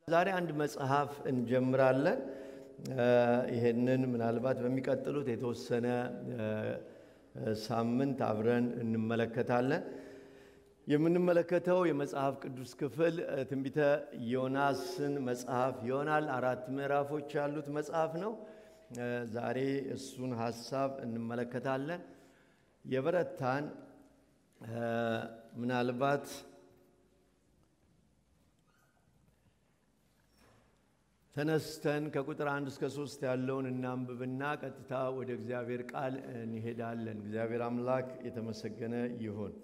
ዛሬ አንድ መጽሐፍ እንጀምራለን። ይሄንን ምናልባት በሚቀጥሉት የተወሰነ ሳምንት አብረን እንመለከታለን። የምንመለከተው የመጽሐፍ ቅዱስ ክፍል ትንቢተ ዮናስን መጽሐፍ ይሆናል። አራት ምዕራፎች ያሉት መጽሐፍ ነው። ዛሬ እሱን ሀሳብ እንመለከታለን። የበረታን ምናልባት ተነስተን ከቁጥር አንድ እስከ ሶስት ያለውን እናንብብና ቀጥታ ወደ እግዚአብሔር ቃል እንሄዳለን። እግዚአብሔር አምላክ የተመሰገነ ይሁን።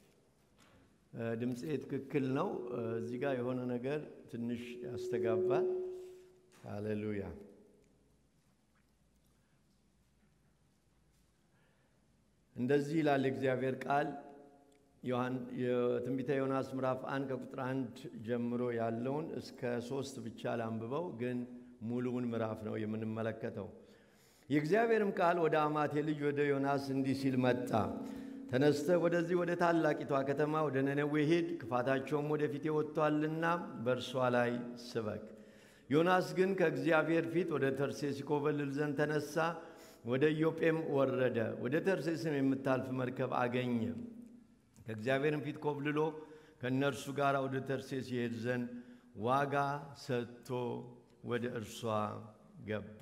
ድምፄ ትክክል ነው። እዚህ ጋር የሆነ ነገር ትንሽ ያስተጋባል። ሃሌሉያ። እንደዚህ ይላል የእግዚአብሔር ቃል የትንቢተ ዮናስ ምዕራፍ አንድ ከቁጥር አንድ ጀምሮ ያለውን እስከ ሶስት ብቻ ላንብበው፣ ግን ሙሉውን ምዕራፍ ነው የምንመለከተው። የእግዚአብሔርም ቃል ወደ አማቴ ልጅ ወደ ዮናስ እንዲህ ሲል መጣ። ተነስተህ ወደዚህ ወደ ታላቂቷ ከተማ ወደ ነነዌ ሂድ፣ ክፋታቸውም ወደፊቴ ወጥቷልና በእርሷ ላይ ስበክ። ዮናስ ግን ከእግዚአብሔር ፊት ወደ ተርሴስ ይኮበልል ዘንድ ተነሳ። ወደ ኢዮጴም ወረደ። ወደ ተርሴስም የምታልፍ መርከብ አገኘ። ከእግዚአብሔርም ፊት ኮብልሎ ከእነርሱ ጋር ወደ ተርሴስ ይሄድ ዘንድ ዋጋ ሰጥቶ ወደ እርሷ ገባ።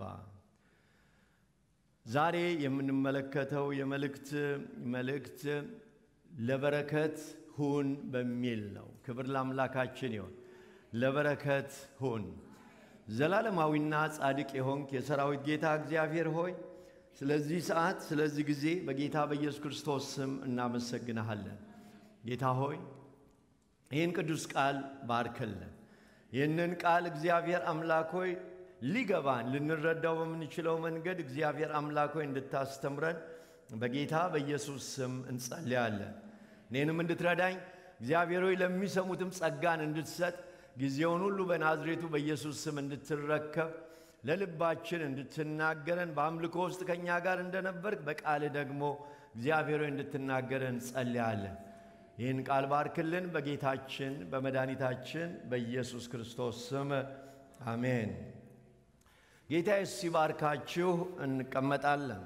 ዛሬ የምንመለከተው የመልእክት መልእክት ለበረከት ሁን በሚል ነው። ክብር ለአምላካችን ይሆን። ለበረከት ሁን። ዘላለማዊና ጻድቅ የሆንክ የሰራዊት ጌታ እግዚአብሔር ሆይ ስለዚህ ሰዓት ስለዚህ ጊዜ በጌታ በኢየሱስ ክርስቶስ ስም እናመሰግንሃለን። ጌታ ሆይ ይህን ቅዱስ ቃል ባርክልን። ይህንን ቃል እግዚአብሔር አምላክ ሆይ ሊገባን ልንረዳው በምንችለው መንገድ እግዚአብሔር አምላክ ሆይ እንድታስተምረን በጌታ በኢየሱስ ስም እንጸልያለን። እኔንም እንድትረዳኝ እግዚአብሔር ሆይ ለሚሰሙትም ጸጋን እንድትሰጥ ጊዜውን ሁሉ በናዝሬቱ በኢየሱስ ስም እንድትረከብ ለልባችን እንድትናገረን በአምልኮ ውስጥ ከእኛ ጋር እንደነበርክ በቃል ደግሞ እግዚአብሔር ሆይ እንድትናገረን እንጸልያለን። ይህን ቃል ባርክልን በጌታችን በመድኃኒታችን በኢየሱስ ክርስቶስ ስም አሜን። ጌታ ኢየሱስ ሲባርካችሁ እንቀመጣለን።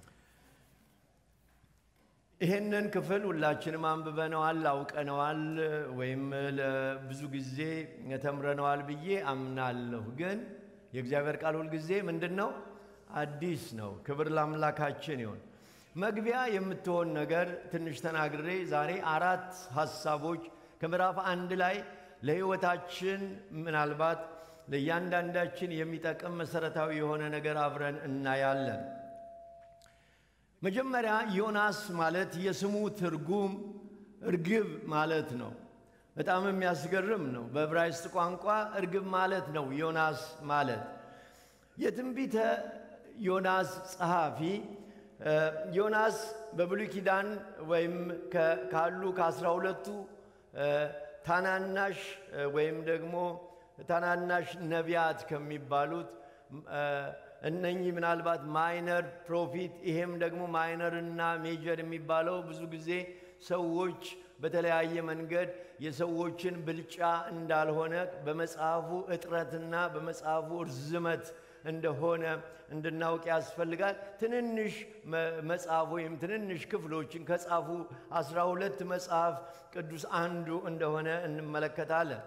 ይህንን ክፍል ሁላችንም አንብበነዋል፣ አውቀነዋል፣ ወይም ለብዙ ጊዜ ተምረነዋል ብዬ አምናለሁ። ግን የእግዚአብሔር ቃል ሁልጊዜ ምንድን ነው? አዲስ ነው። ክብር ለአምላካችን ይሆን። መግቢያ የምትሆን ነገር ትንሽ ተናግሬ ዛሬ አራት ሀሳቦች ከምዕራፍ አንድ ላይ ለሕይወታችን ምናልባት ለእያንዳንዳችን የሚጠቅም መሰረታዊ የሆነ ነገር አብረን እናያለን። መጀመሪያ ዮናስ ማለት የስሙ ትርጉም እርግብ ማለት ነው። በጣም የሚያስገርም ነው። በዕብራይስጥ ቋንቋ እርግብ ማለት ነው ዮናስ ማለት። የትንቢተ ዮናስ ጸሐፊ ዮናስ በብሉይ ኪዳን ወይም ካሉ ከአስራ ሁለቱ ታናናሽ ወይም ደግሞ ታናናሽ ነቢያት ከሚባሉት እነኚህ ምናልባት ማይነር ፕሮፊት ይሄም ደግሞ ማይነር እና ሜጀር የሚባለው ብዙ ጊዜ ሰዎች በተለያየ መንገድ የሰዎችን ብልጫ እንዳልሆነ በመጽሐፉ እጥረትና በመጽሐፉ እርዝመት እንደሆነ እንድናውቅ ያስፈልጋል። ትንንሽ መጽሐፍ ወይም ትንንሽ ክፍሎችን ከጻፉ አስራ ሁለት መጽሐፍ ቅዱስ አንዱ እንደሆነ እንመለከታለን።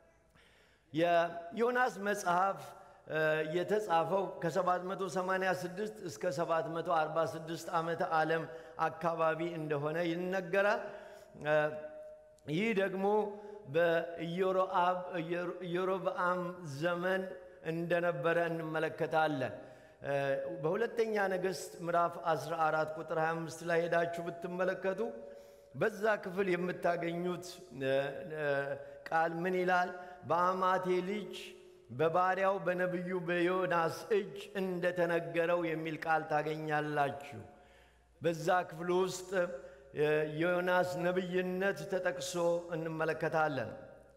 የዮናስ መጽሐፍ የተጻፈው ከ786 እስከ 746 ዓመተ ዓለም አካባቢ እንደሆነ ይነገራል። ይህ ደግሞ በኢዮሮብዓም ዘመን እንደነበረ እንመለከታለን። በሁለተኛ ነገሥት ምዕራፍ 14 ቁጥር 25 ላይ ሄዳችሁ ብትመለከቱ በዛ ክፍል የምታገኙት ቃል ምን ይላል? በአማቴ ልጅ በባሪያው በነቢዩ በዮናስ እጅ እንደተነገረው የሚል ቃል ታገኛላችሁ። በዛ ክፍል ውስጥ የዮናስ ነቢይነት ተጠቅሶ እንመለከታለን።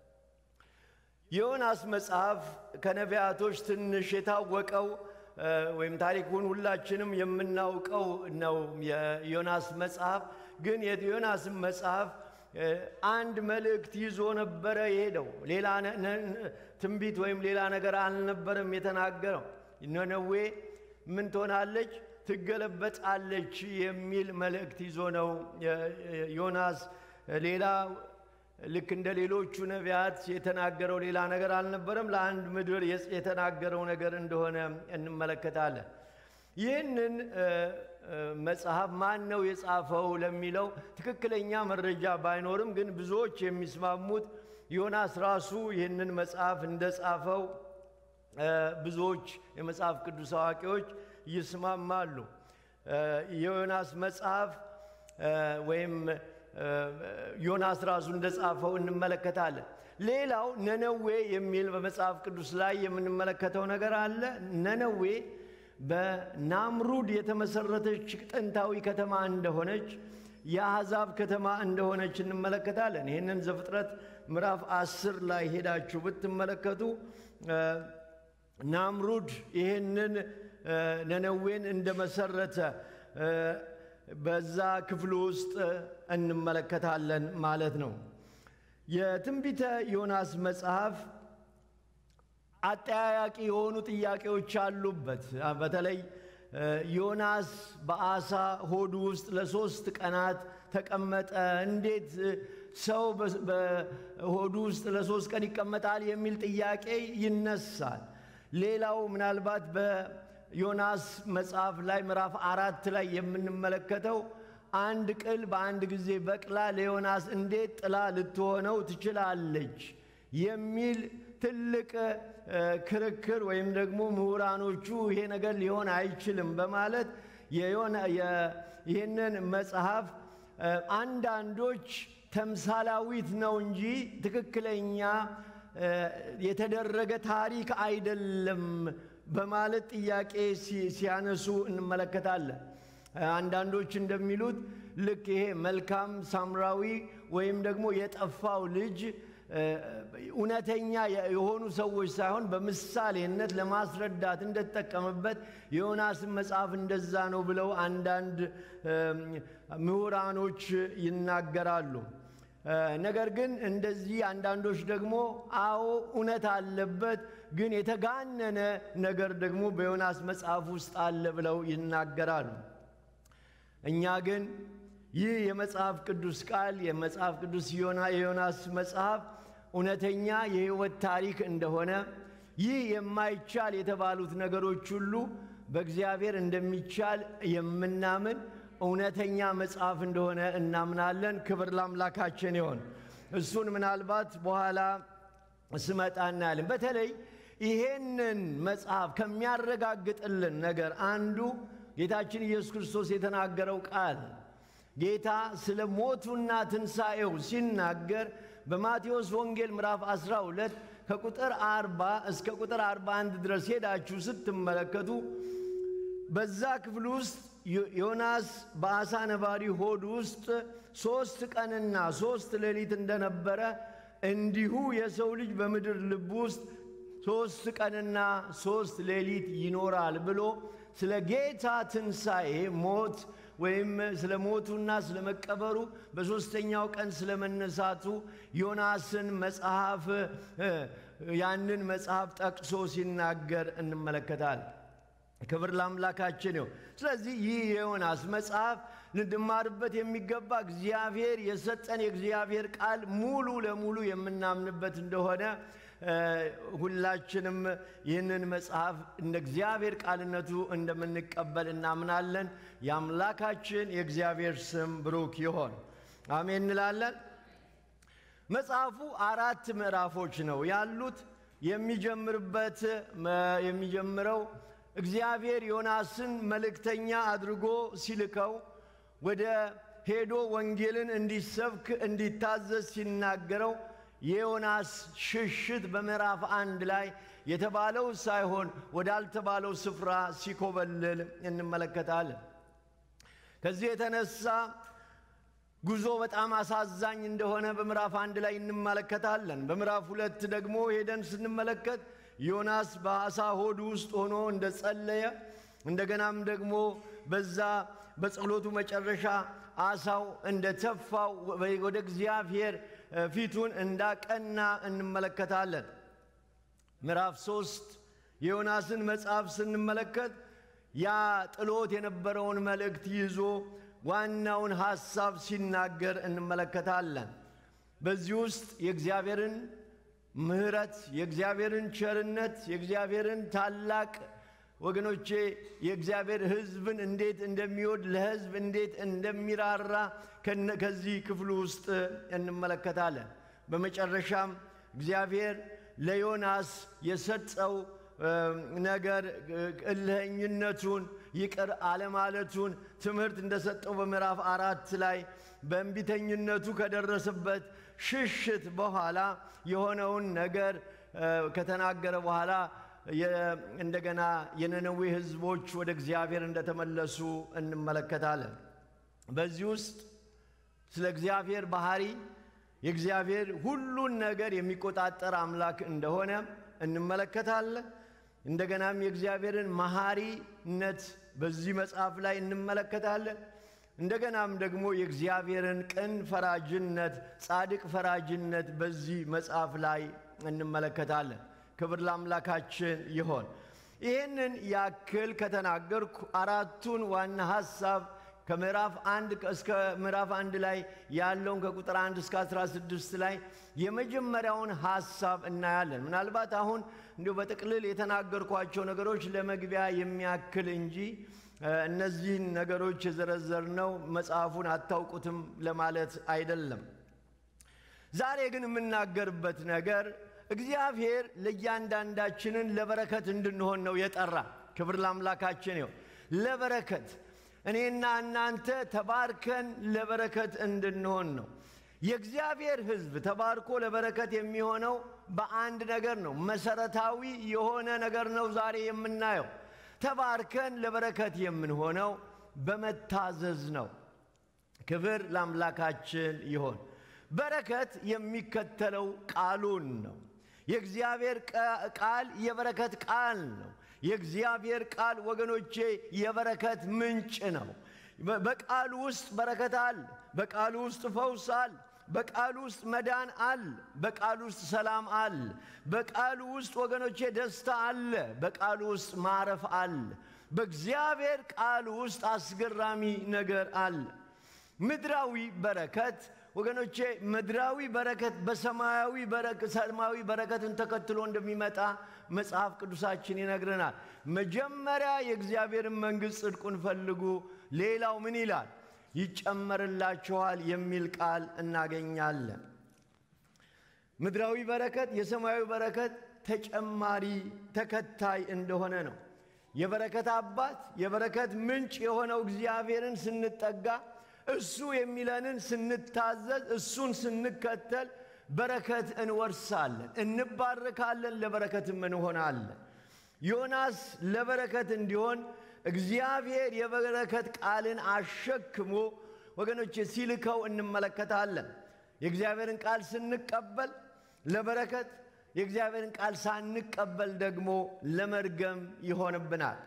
የዮናስ መጽሐፍ ከነቢያቶች ትንሽ የታወቀው ወይም ታሪኩን ሁላችንም የምናውቀው ነው። የዮናስ መጽሐፍ ግን የዮናስን መጽሐፍ አንድ መልእክት ይዞ ነበረ የሄደው። ሌላ ትንቢት ወይም ሌላ ነገር አልነበረም የተናገረው። ነነዌ ምን ትሆናለች? ትገለበጣለች የሚል መልእክት ይዞ ነው ዮናስ። ሌላ ልክ እንደ ሌሎቹ ነቢያት የተናገረው ሌላ ነገር አልነበረም። ለአንድ ምድር የተናገረው ነገር እንደሆነ እንመለከታለን። ይህንን መጽሐፍ ማን ነው የጻፈው ለሚለው ትክክለኛ መረጃ ባይኖርም ግን ብዙዎች የሚስማሙት ዮናስ ራሱ ይህንን መጽሐፍ እንደጻፈው ብዙዎች የመጽሐፍ ቅዱስ አዋቂዎች ይስማማሉ። የዮናስ መጽሐፍ ወይም ዮናስ ራሱ እንደጻፈው እንመለከታለን። ሌላው ነነዌ የሚል በመጽሐፍ ቅዱስ ላይ የምንመለከተው ነገር አለ። ነነዌ በናምሩድ የተመሰረተች ጥንታዊ ከተማ እንደሆነች የአሕዛብ ከተማ እንደሆነች እንመለከታለን። ይህንን ዘፍጥረት ምዕራፍ አስር ላይ ሄዳችሁ ብትመለከቱ ናምሩድ ይህንን ነነዌን እንደመሰረተ በዛ ክፍል ውስጥ እንመለከታለን ማለት ነው። የትንቢተ ዮናስ መጽሐፍ አጠያያቂ የሆኑ ጥያቄዎች አሉበት። በተለይ ዮናስ በአሳ ሆዱ ውስጥ ለሶስት ቀናት ተቀመጠ። እንዴት ሰው በሆዱ ውስጥ ለሶስት ቀን ይቀመጣል የሚል ጥያቄ ይነሳል። ሌላው ምናልባት በዮናስ መጽሐፍ ላይ ምዕራፍ አራት ላይ የምንመለከተው አንድ ቅል በአንድ ጊዜ በቅላ ለዮናስ እንዴት ጥላ ልትሆነው ትችላለች የሚል ትልቅ ክርክር ወይም ደግሞ ምሁራኖቹ ይሄ ነገር ሊሆን አይችልም በማለት ይህንን መጽሐፍ አንዳንዶች ተምሳላዊት ነው እንጂ ትክክለኛ የተደረገ ታሪክ አይደለም በማለት ጥያቄ ሲያነሱ እንመለከታለን። አንዳንዶች እንደሚሉት ልክ ይሄ መልካም ሳምራዊ ወይም ደግሞ የጠፋው ልጅ እውነተኛ የሆኑ ሰዎች ሳይሆን በምሳሌነት ለማስረዳት እንደተጠቀመበት የዮናስን መጽሐፍ እንደዛ ነው ብለው አንዳንድ ምሁራኖች ይናገራሉ። ነገር ግን እንደዚህ አንዳንዶች ደግሞ አዎ እውነት አለበት፣ ግን የተጋነነ ነገር ደግሞ በዮናስ መጽሐፍ ውስጥ አለ ብለው ይናገራሉ። እኛ ግን ይህ የመጽሐፍ ቅዱስ ቃል የመጽሐፍ ቅዱስ የዮናስ መጽሐፍ እውነተኛ የሕይወት ታሪክ እንደሆነ ይህ የማይቻል የተባሉት ነገሮች ሁሉ በእግዚአብሔር እንደሚቻል የምናምን እውነተኛ መጽሐፍ እንደሆነ እናምናለን። ክብር ለአምላካችን ይሆን። እሱን ምናልባት በኋላ ስመጣ እናያለን። በተለይ ይሄንን መጽሐፍ ከሚያረጋግጥልን ነገር አንዱ ጌታችን ኢየሱስ ክርስቶስ የተናገረው ቃል ጌታ ስለ ሞቱና ትንሣኤው ሲናገር በማቴዎስ ወንጌል ምዕራፍ 12 ከቁጥር 40 እስከ ቁጥር 41 ድረስ ሄዳችሁ ስትመለከቱ በዛ ክፍል ውስጥ ዮናስ በአሳ ነባሪ ሆድ ውስጥ ሦስት ቀንና ሦስት ሌሊት እንደነበረ እንዲሁ የሰው ልጅ በምድር ልብ ውስጥ ሦስት ቀንና ሦስት ሌሊት ይኖራል ብሎ ስለ ጌታ ትንሣኤ ሞት ወይም ስለ ሞቱና ስለ መቀበሩ በሦስተኛው ቀን ስለ መነሳቱ ዮናስን መጽሐፍ ያንን መጽሐፍ ጠቅሶ ሲናገር እንመለከታል። ክብር ለአምላካችን ይሁን። ስለዚህ ይህ የዮናስ መጽሐፍ ልንማርበት የሚገባ እግዚአብሔር የሰጠን የእግዚአብሔር ቃል ሙሉ ለሙሉ የምናምንበት እንደሆነ ሁላችንም ይህንን መጽሐፍ እንደ እግዚአብሔር ቃልነቱ እንደምንቀበል እናምናለን። የአምላካችን የእግዚአብሔር ስም ብሩክ ይሆን። አሜን እንላለን። መጽሐፉ አራት ምዕራፎች ነው ያሉት። የሚጀምርበት የሚጀምረው እግዚአብሔር ዮናስን መልእክተኛ አድርጎ ሲልከው ወደ ሄዶ ወንጌልን እንዲሰብክ እንዲታዘዝ ሲናገረው የዮናስ ሽሽት በምዕራፍ አንድ ላይ የተባለው ሳይሆን ወዳልተባለው ስፍራ ሲኮበልል እንመለከታለን። ከዚህ የተነሳ ጉዞ በጣም አሳዛኝ እንደሆነ በምዕራፍ አንድ ላይ እንመለከታለን። በምዕራፍ ሁለት ደግሞ ሄደን ስንመለከት ዮናስ በአሳ ሆድ ውስጥ ሆኖ እንደጸለየ እንደገናም ደግሞ በዛ በጸሎቱ መጨረሻ አሳው እንደተፋው ወደ እግዚአብሔር ፊቱን እንዳቀና እንመለከታለን። ምዕራፍ ሶስት የዮናስን መጽሐፍ ስንመለከት ያ ጥሎት የነበረውን መልእክት ይዞ ዋናውን ሐሳብ ሲናገር እንመለከታለን። በዚህ ውስጥ የእግዚአብሔርን ምሕረት፣ የእግዚአብሔርን ቸርነት፣ የእግዚአብሔርን ታላቅ ወገኖቼ የእግዚአብሔር ሕዝብን እንዴት እንደሚወድ ለሕዝብ እንዴት እንደሚራራ ከዚህ ክፍሉ ውስጥ እንመለከታለን። በመጨረሻም እግዚአብሔር ለዮናስ የሰጠው ነገር እልኸኝነቱን ይቅር አለማለቱን ትምህርት እንደሰጠው በምዕራፍ አራት ላይ በእንቢተኝነቱ ከደረሰበት ሽሽት በኋላ የሆነውን ነገር ከተናገረ በኋላ እንደገና የነነዌ ሕዝቦች ወደ እግዚአብሔር እንደተመለሱ እንመለከታለን። በዚህ ውስጥ ስለ እግዚአብሔር ባህሪ የእግዚአብሔር ሁሉን ነገር የሚቆጣጠር አምላክ እንደሆነ እንመለከታለን። እንደገናም የእግዚአብሔርን መሐሪነት በዚህ መጽሐፍ ላይ እንመለከታለን። እንደገናም ደግሞ የእግዚአብሔርን ቅን ፈራጅነት፣ ጻድቅ ፈራጅነት በዚህ መጽሐፍ ላይ እንመለከታለን። ክብር ለአምላካችን ይሆን። ይህንን ያክል ከተናገርኩ አራቱን ዋና ሐሳብ ከምዕራፍ አንድ እስከ ምዕራፍ አንድ ላይ ያለውን ከቁጥር አንድ እስከ 16 ላይ የመጀመሪያውን ሐሳብ እናያለን። ምናልባት አሁን እንዲሁ በጥቅልል የተናገርኳቸው ነገሮች ለመግቢያ የሚያክል እንጂ እነዚህን ነገሮች የዘረዘርነው መጽሐፉን አታውቁትም ለማለት አይደለም። ዛሬ ግን የምናገርበት ነገር እግዚአብሔር ለእያንዳንዳችንን ለበረከት እንድንሆን ነው የጠራ። ክብር ለአምላካችን ይሁን። ለበረከት እኔና እናንተ ተባርከን ለበረከት እንድንሆን ነው። የእግዚአብሔር ሕዝብ ተባርኮ ለበረከት የሚሆነው በአንድ ነገር ነው። መሰረታዊ የሆነ ነገር ነው ዛሬ የምናየው። ተባርከን ለበረከት የምንሆነው በመታዘዝ ነው። ክብር ለአምላካችን ይሆን። በረከት የሚከተለው ቃሉን ነው። የእግዚአብሔር ቃል የበረከት ቃል ነው። የእግዚአብሔር ቃል ወገኖቼ የበረከት ምንጭ ነው። በቃሉ ውስጥ በረከት አለ። በቃሉ ውስጥ ፈውስ አለ። በቃሉ ውስጥ መዳን አለ። በቃሉ ውስጥ ሰላም አለ። በቃሉ ውስጥ ወገኖቼ ደስታ አለ። በቃሉ ውስጥ ማረፍ አለ። በእግዚአብሔር ቃል ውስጥ አስገራሚ ነገር አለ። ምድራዊ በረከት ወገኖቼ ምድራዊ በረከት በሰማያዊ ሰማያዊ በረከትን ተከትሎ እንደሚመጣ መጽሐፍ ቅዱሳችን ይነግረናል። መጀመሪያ የእግዚአብሔርን መንግሥት ጽድቁን ፈልጉ፣ ሌላው ምን ይላል? ይጨመርላችኋል የሚል ቃል እናገኛለን። ምድራዊ በረከት የሰማያዊ በረከት ተጨማሪ ተከታይ እንደሆነ ነው። የበረከት አባት የበረከት ምንጭ የሆነው እግዚአብሔርን ስንጠጋ እሱ የሚለንን ስንታዘዝ እሱን ስንከተል በረከት እንወርሳለን፣ እንባረካለን፣ ለበረከትም እንሆናለን። ዮናስ ለበረከት እንዲሆን እግዚአብሔር የበረከት ቃልን አሸክሞ ወገኖቼ ሲልከው እንመለከታለን። የእግዚአብሔርን ቃል ስንቀበል ለበረከት፣ የእግዚአብሔርን ቃል ሳንቀበል ደግሞ ለመርገም ይሆንብናል።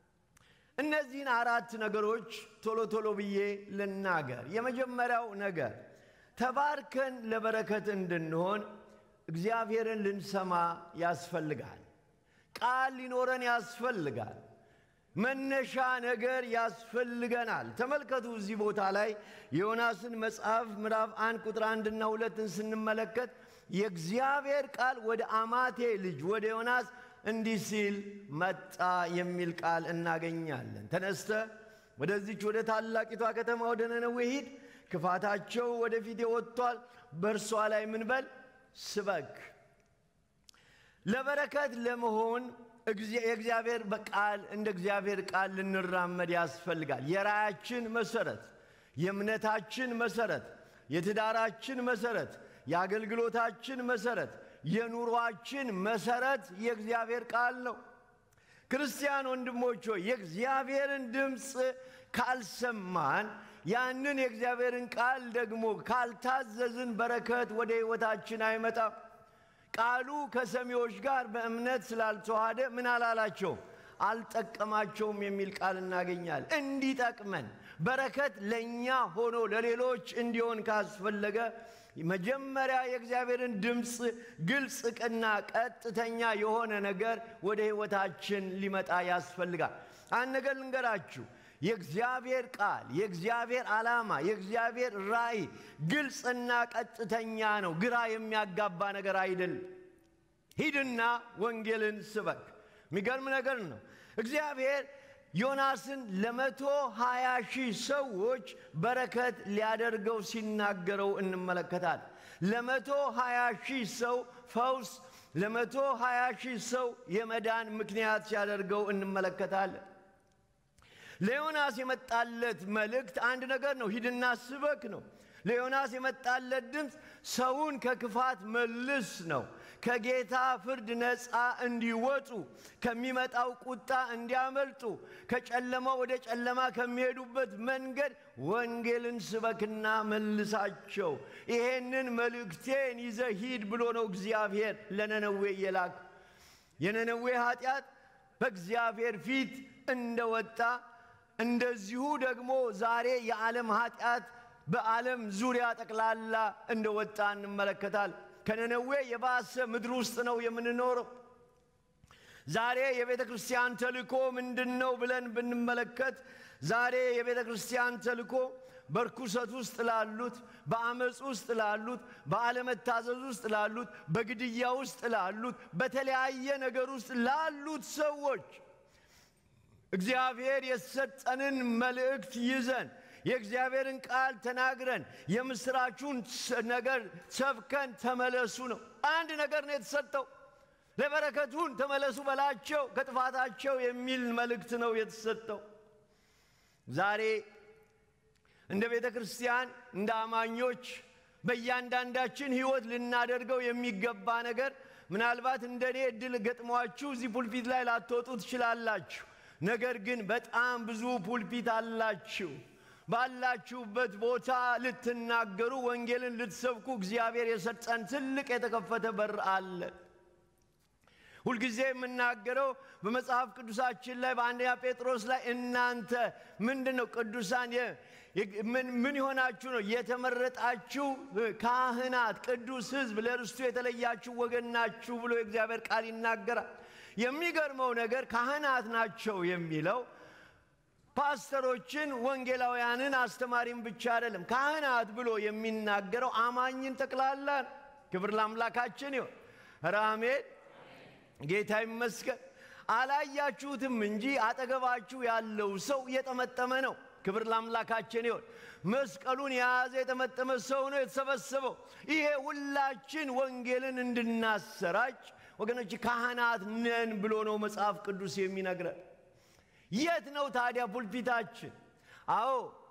እነዚህን አራት ነገሮች ቶሎ ቶሎ ብዬ ልናገር። የመጀመሪያው ነገር ተባርከን ለበረከት እንድንሆን እግዚአብሔርን ልንሰማ ያስፈልጋል። ቃል ሊኖረን ያስፈልጋል። መነሻ ነገር ያስፈልገናል። ተመልከቱ እዚህ ቦታ ላይ የዮናስን መጽሐፍ ምዕራፍ አንድ ቁጥር አንድና ሁለትን ስንመለከት የእግዚአብሔር ቃል ወደ አማቴ ልጅ ወደ ዮናስ እንዲህ ሲል መጣ የሚል ቃል እናገኛለን። ተነስተ ወደዚች ወደ ታላቂቷ ከተማ ወደ ነነዌ ሂድ፣ ክፋታቸው ወደፊት ወጥቷል፣ በእርሷ ላይ ምን በል ስበክ። ለበረከት ለመሆን የእግዚአብሔር ቃል እንደ እግዚአብሔር ቃል ልንራመድ ያስፈልጋል። የራያችን መሰረት፣ የእምነታችን መሰረት፣ የትዳራችን መሰረት፣ የአገልግሎታችን መሰረት የኑሯችን መሰረት የእግዚአብሔር ቃል ነው። ክርስቲያን ወንድሞች ሆይ የእግዚአብሔርን ድምፅ ካልሰማን ያንን የእግዚአብሔርን ቃል ደግሞ ካልታዘዝን በረከት ወደ ሕይወታችን አይመጣም። ቃሉ ከሰሚዎች ጋር በእምነት ስላልተዋሃደ ምን አላላቸውም? አልጠቀማቸውም የሚል ቃል እናገኛለን። እንዲጠቅመን በረከት ለእኛ ሆኖ ለሌሎች እንዲሆን ካስፈለገ መጀመሪያ የእግዚአብሔርን ድምፅ ግልጽ ቅና ቀጥተኛ የሆነ ነገር ወደ ሕይወታችን ሊመጣ ያስፈልጋል። አንድ ነገር ልንገራችሁ። የእግዚአብሔር ቃል፣ የእግዚአብሔር ዓላማ፣ የእግዚአብሔር ራእይ ግልጽና ቀጥተኛ ነው። ግራ የሚያጋባ ነገር አይደለም። ሂድና ወንጌልን ስበክ። የሚገርም ነገር ነው። እግዚአብሔር ዮናስን ለመቶ ሀያ ሺህ ሰዎች በረከት ሊያደርገው ሲናገረው እንመለከታል። ለመቶ ሀያ ሺህ ሰው ፈውስ፣ ለመቶ ሀያ ሺህ ሰው የመዳን ምክንያት ሲያደርገው እንመለከታለን። ለዮናስ የመጣለት መልእክት አንድ ነገር ነው፣ ሂድና ስበክ ነው። ለዮናስ የመጣለት ድምፅ ሰውን ከክፋት መልስ ነው። ከጌታ ፍርድ ነፃ እንዲወጡ፣ ከሚመጣው ቁጣ እንዲያመልጡ፣ ከጨለማ ወደ ጨለማ ከሚሄዱበት መንገድ ወንጌልን ስበክና መልሳቸው። ይሄንን መልእክቴን ይዘ ሂድ ብሎ ነው እግዚአብሔር ለነነዌ የላክ። የነነዌ ኃጢአት በእግዚአብሔር ፊት እንደወጣ እንደዚሁ ደግሞ ዛሬ የዓለም ኃጢአት በዓለም ዙሪያ ጠቅላላ እንደወጣ እንመለከታል። ከነነዌ የባሰ ምድር ውስጥ ነው የምንኖረው። ዛሬ የቤተ ክርስቲያን ተልእኮ ምንድን ነው ብለን ብንመለከት ዛሬ የቤተ ክርስቲያን ተልእኮ በርኩሰት ውስጥ ላሉት፣ በአመፅ ውስጥ ላሉት፣ በአለመታዘዝ ውስጥ ላሉት፣ በግድያ ውስጥ ላሉት፣ በተለያየ ነገር ውስጥ ላሉት ሰዎች እግዚአብሔር የሰጠንን መልእክት ይዘን የእግዚአብሔርን ቃል ተናግረን የምስራቹን ነገር ሰብከን ተመለሱ ነው። አንድ ነገር ነው የተሰጠው። ለበረከቱን ተመለሱ በላቸው ከጥፋታቸው የሚል መልእክት ነው የተሰጠው። ዛሬ እንደ ቤተ ክርስቲያን እንደ አማኞች በእያንዳንዳችን ሕይወት ልናደርገው የሚገባ ነገር ምናልባት እንደ እኔ እድል ገጥሟችሁ እዚህ ፑልፒት ላይ ላትወጡ ትችላላችሁ። ነገር ግን በጣም ብዙ ፑልፒት አላችሁ። ባላችሁበት ቦታ ልትናገሩ ወንጌልን ልትሰብኩ እግዚአብሔር የሰጠን ትልቅ የተከፈተ በር አለ። ሁልጊዜ የምናገረው በመጽሐፍ ቅዱሳችን ላይ በአንደኛ ጴጥሮስ ላይ እናንተ ምንድን ነው ቅዱሳን ምን የሆናችሁ ነው? የተመረጣችሁ ካህናት፣ ቅዱስ ሕዝብ፣ ለርስቱ የተለያችሁ ወገን ናችሁ ብሎ የእግዚአብሔር ቃል ይናገራል። የሚገርመው ነገር ካህናት ናቸው የሚለው ፓስተሮችን፣ ወንጌላውያንን፣ አስተማሪም ብቻ አይደለም። ካህናት ብሎ የሚናገረው አማኝን ጠቅላላ ነው። ክብር ለአምላካችን ይሆን። ራሜን ጌታ ይመስገን። አላያችሁትም እንጂ አጠገባችሁ ያለው ሰው እየጠመጠመ ነው። ክብር ለአምላካችን ይሆን። መስቀሉን የያዘ የጠመጠመ ሰው ነው የተሰበሰበው። ይሄ ሁላችን ወንጌልን እንድናሰራጭ ወገኖች ካህናት ነን ብሎ ነው መጽሐፍ ቅዱስ የሚነግረን። የት ነው ታዲያ ፑልፒታችን? አዎ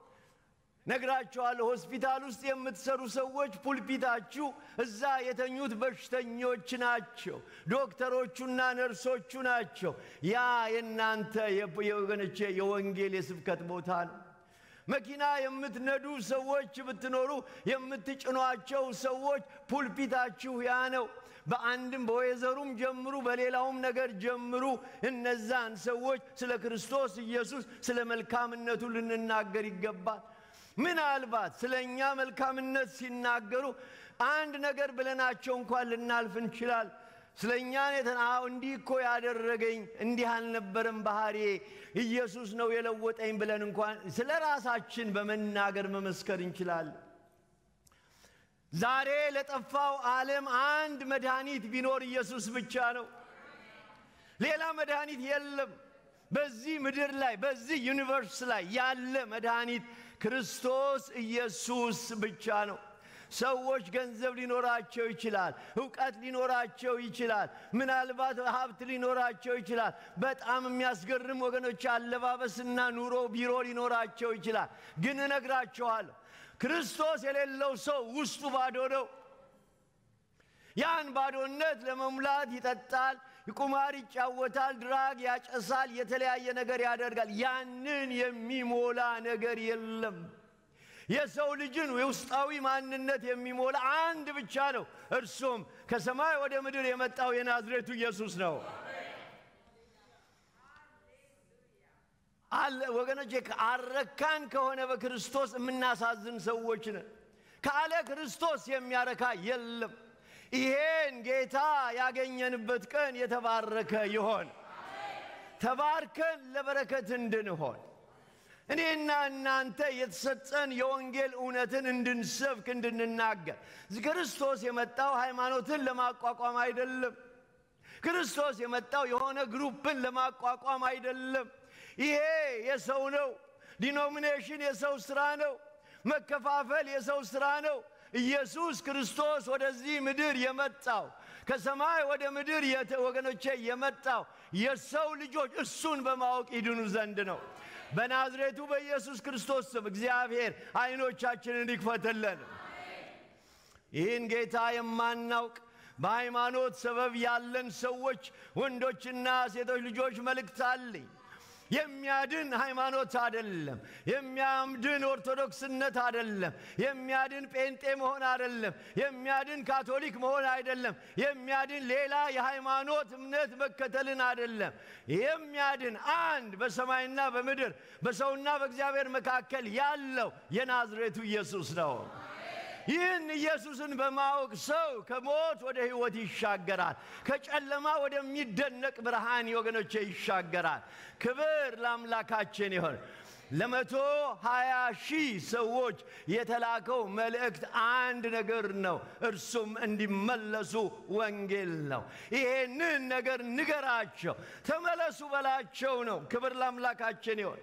ነግራችኋለሁ። ሆስፒታል ውስጥ የምትሰሩ ሰዎች ፑልፒታችሁ እዛ የተኙት በሽተኞች ናቸው። ዶክተሮቹና ነርሶቹ ናቸው። ያ የእናንተ የወገኖቼ የወንጌል የስብከት ቦታ ነው። መኪና የምትነዱ ሰዎች ብትኖሩ የምትጭኗቸው ሰዎች ፑልፒታችሁ ያ ነው። በአንድም በወይዘሩም ጀምሩ፣ በሌላውም ነገር ጀምሩ። እነዛን ሰዎች ስለ ክርስቶስ ኢየሱስ ስለ መልካምነቱ ልንናገር ይገባል። ምናልባት ስለ እኛ መልካምነት ሲናገሩ አንድ ነገር ብለናቸው እንኳን ልናልፍ እንችላል። ስለ እኛ እንዲህ እኮ ያደረገኝ እንዲህ አልነበረም ባህሬ ኢየሱስ ነው የለወጠኝ ብለን እንኳን ስለ ራሳችን በመናገር መመስከር እንችላለን። ዛሬ ለጠፋው ዓለም አንድ መድኃኒት ቢኖር ኢየሱስ ብቻ ነው። ሌላ መድኃኒት የለም። በዚህ ምድር ላይ በዚህ ዩኒቨርስ ላይ ያለ መድኃኒት ክርስቶስ ኢየሱስ ብቻ ነው። ሰዎች ገንዘብ ሊኖራቸው ይችላል፣ እውቀት ሊኖራቸው ይችላል፣ ምናልባት ሀብት ሊኖራቸው ይችላል። በጣም የሚያስገርም ወገኖች አለባበስና ኑሮ ቢሮ ሊኖራቸው ይችላል። ግን እነግራቸዋለሁ ክርስቶስ የሌለው ሰው ውስጡ ባዶ ነው። ያን ባዶነት ለመሙላት ይጠጣል፣ ቁማር ይጫወታል፣ ድራግ ያጨሳል፣ የተለያየ ነገር ያደርጋል። ያንን የሚሞላ ነገር የለም። የሰው ልጅን የውስጣዊ ማንነት የሚሞላ አንድ ብቻ ነው። እርሱም ከሰማይ ወደ ምድር የመጣው የናዝሬቱ ኢየሱስ ነው። ወገኖቼ አረካን ከሆነ በክርስቶስ የምናሳዝን ሰዎች ነን። ካለ ክርስቶስ የሚያረካ የለም። ይሄን ጌታ ያገኘንበት ቀን የተባረከ ይሆን። ተባርከን ለበረከት እንድንሆን እኔና እናንተ የተሰጠን የወንጌል እውነትን እንድንሰብክ እንድንናገር። ክርስቶስ የመጣው ሃይማኖትን ለማቋቋም አይደለም። ክርስቶስ የመጣው የሆነ ግሩፕን ለማቋቋም አይደለም። ይሄ የሰው ነው። ዲኖሚኔሽን የሰው ሥራ ነው። መከፋፈል የሰው ሥራ ነው። ኢየሱስ ክርስቶስ ወደዚህ ምድር የመጣው ከሰማይ ወደ ምድር ወገኖቼ የመጣው የሰው ልጆች እሱን በማወቅ ይድኑ ዘንድ ነው። በናዝሬቱ በኢየሱስ ክርስቶስ ስም እግዚአብሔር ዓይኖቻችንን ይክፈትልን። ይህን ጌታ የማናውቅ በሃይማኖት ሰበብ ያለን ሰዎች ወንዶችና ሴቶች ልጆች መልእክት አለኝ። የሚያድን ሃይማኖት አደለም። የሚያምድን ኦርቶዶክስነት አደለም። የሚያድን ጴንጤ መሆን አደለም። የሚያድን ካቶሊክ መሆን አይደለም። የሚያድን ሌላ የሃይማኖት እምነት መከተልን አደለም። የሚያድን አንድ በሰማይና በምድር በሰውና በእግዚአብሔር መካከል ያለው የናዝሬቱ ኢየሱስ ነው። ይህን ኢየሱስን በማወቅ ሰው ከሞት ወደ ሕይወት ይሻገራል። ከጨለማ ወደሚደነቅ ብርሃን ወገኖቼ ይሻገራል። ክብር ለአምላካችን ይሆን። ለመቶ ሀያ ሺህ ሰዎች የተላከው መልእክት አንድ ነገር ነው። እርሱም እንዲመለሱ ወንጌል ነው። ይሄንን ነገር ንገራቸው፣ ተመለሱ በላቸው ነው። ክብር ለአምላካችን ይሆን።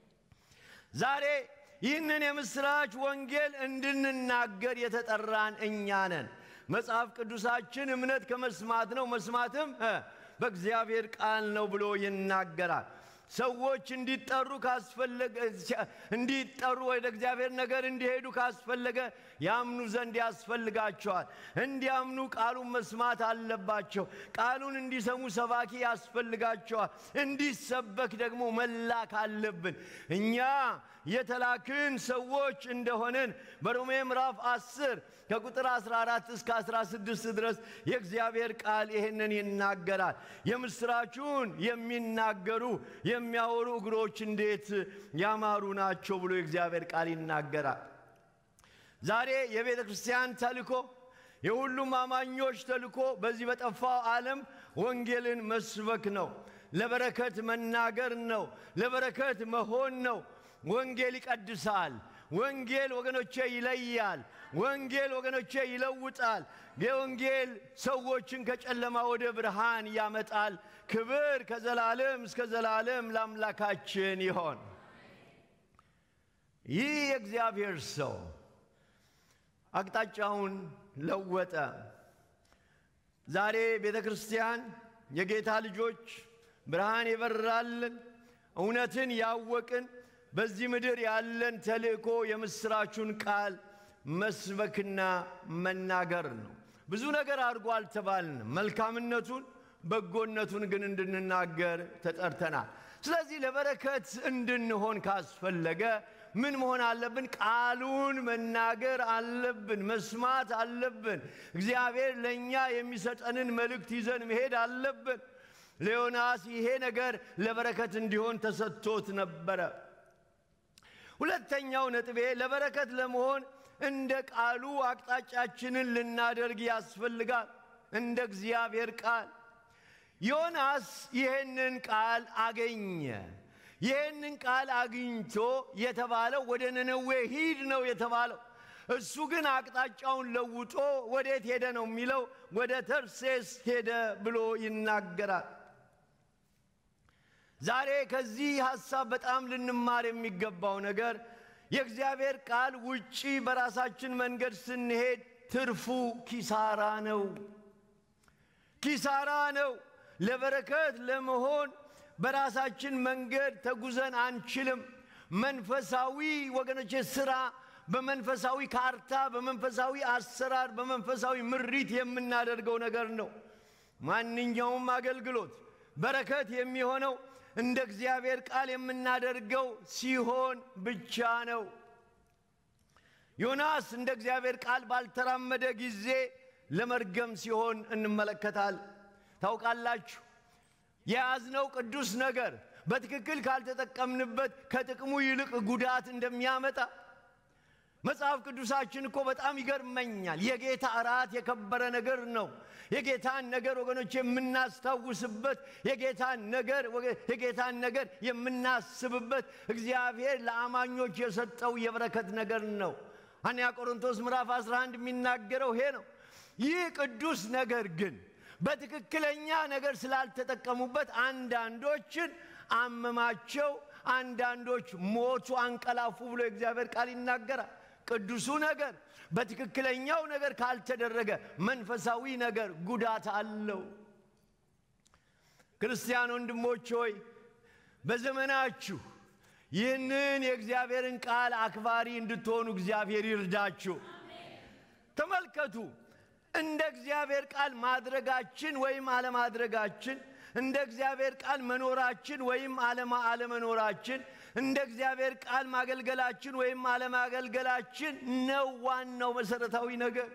ዛሬ ይህንን የምሥራች ወንጌል እንድንናገር የተጠራን እኛ ነን። መጽሐፍ ቅዱሳችን እምነት ከመስማት ነው፣ መስማትም በእግዚአብሔር ቃል ነው ብሎ ይናገራል። ሰዎች እንዲጠሩ ካስፈለገ እንዲጠሩ ወደ እግዚአብሔር ነገር እንዲሄዱ ካስፈለገ ያምኑ ዘንድ ያስፈልጋቸዋል። እንዲያምኑ ቃሉን መስማት አለባቸው። ቃሉን እንዲሰሙ ሰባኪ ያስፈልጋቸዋል። እንዲሰበክ ደግሞ መላክ አለብን። እኛ የተላክን ሰዎች እንደሆንን በሮሜ ምዕራፍ 10 ከቁጥር 14 እስከ 16 ድረስ የእግዚአብሔር ቃል ይህንን ይናገራል። የምሥራቹን የሚናገሩ የሚያወሩ እግሮች እንዴት ያማሩ ናቸው ብሎ የእግዚአብሔር ቃል ይናገራል። ዛሬ የቤተ ክርስቲያን ተልኮ የሁሉም አማኞች ተልኮ በዚህ በጠፋው ዓለም ወንጌልን መስበክ ነው። ለበረከት መናገር ነው። ለበረከት መሆን ነው። ወንጌል ይቀድሳል። ወንጌል ወገኖቼ ይለያል። ወንጌል ወገኖቼ ይለውጣል። የወንጌል ሰዎችን ከጨለማ ወደ ብርሃን ያመጣል። ክብር ከዘላለም እስከ ዘላለም ለአምላካችን ይሆን። ይህ የእግዚአብሔር ሰው አቅጣጫውን ለወጠ። ዛሬ ቤተ ክርስቲያን የጌታ ልጆች ብርሃን የበራልን እውነትን ያወቅን በዚህ ምድር ያለን ተልእኮ የምሥራቹን ቃል መስበክና መናገር ነው። ብዙ ነገር አድርጎ አልተባልንም። መልካምነቱን በጎነቱን ግን እንድንናገር ተጠርተናል። ስለዚህ ለበረከት እንድንሆን ካስፈለገ ምን መሆን አለብን? ቃሉን መናገር አለብን፣ መስማት አለብን። እግዚአብሔር ለእኛ የሚሰጠንን መልእክት ይዘን መሄድ አለብን። ለዮናስ ይሄ ነገር ለበረከት እንዲሆን ተሰጥቶት ነበረ። ሁለተኛው ነጥቤ ለበረከት ለመሆን እንደ ቃሉ አቅጣጫችንን ልናደርግ ያስፈልጋል። እንደ እግዚአብሔር ቃል ዮናስ ይህንን ቃል አገኘ። ይህንን ቃል አግኝቶ የተባለው ወደ ነነዌ ሂድ ነው የተባለው። እሱ ግን አቅጣጫውን ለውጦ ወዴት ሄደ ነው የሚለው? ወደ ተርሴስ ሄደ ብሎ ይናገራል። ዛሬ ከዚህ ሐሳብ በጣም ልንማር የሚገባው ነገር የእግዚአብሔር ቃል ውጪ በራሳችን መንገድ ስንሄድ ትርፉ ኪሳራ ነው፣ ኪሳራ ነው። ለበረከት ለመሆን በራሳችን መንገድ ተጉዘን አንችልም። መንፈሳዊ ወገኖቼ ሥራ በመንፈሳዊ ካርታ፣ በመንፈሳዊ አሰራር፣ በመንፈሳዊ ምሪት የምናደርገው ነገር ነው። ማንኛውም አገልግሎት በረከት የሚሆነው እንደ እግዚአብሔር ቃል የምናደርገው ሲሆን ብቻ ነው። ዮናስ እንደ እግዚአብሔር ቃል ባልተራመደ ጊዜ ለመርገም ሲሆን እንመለከታል። ታውቃላችሁ፣ የያዝነው ቅዱስ ነገር በትክክል ካልተጠቀምንበት ከጥቅሙ ይልቅ ጉዳት እንደሚያመጣ መጽሐፍ ቅዱሳችን እኮ በጣም ይገርመኛል። የጌታ እራት የከበረ ነገር ነው። የጌታን ነገር ወገኖች የምናስታውስበት የጌታን ነገር የጌታን ነገር የምናስብበት እግዚአብሔር ለአማኞች የሰጠው የበረከት ነገር ነው። አንያ ቆሮንቶስ ምዕራፍ 11 የሚናገረው ይሄ ነው። ይህ ቅዱስ ነገር ግን በትክክለኛ ነገር ስላልተጠቀሙበት አንዳንዶችን አመማቸው፣ አንዳንዶች ሞቱ፣ አንቀላፉ ብሎ የእግዚአብሔር ቃል ይናገራል። ቅዱሱ ነገር በትክክለኛው ነገር ካልተደረገ መንፈሳዊ ነገር ጉዳት አለው። ክርስቲያን ወንድሞች ሆይ በዘመናችሁ ይህንን የእግዚአብሔርን ቃል አክባሪ እንድትሆኑ እግዚአብሔር ይርዳችሁ። ተመልከቱ፣ እንደ እግዚአብሔር ቃል ማድረጋችን ወይም አለማድረጋችን፣ እንደ እግዚአብሔር ቃል መኖራችን ወይም አለመኖራችን፣ እንደ እግዚአብሔር ቃል ማገልገላችን ወይም አለማገልገላችን ነው ዋናው መሰረታዊ ነገር።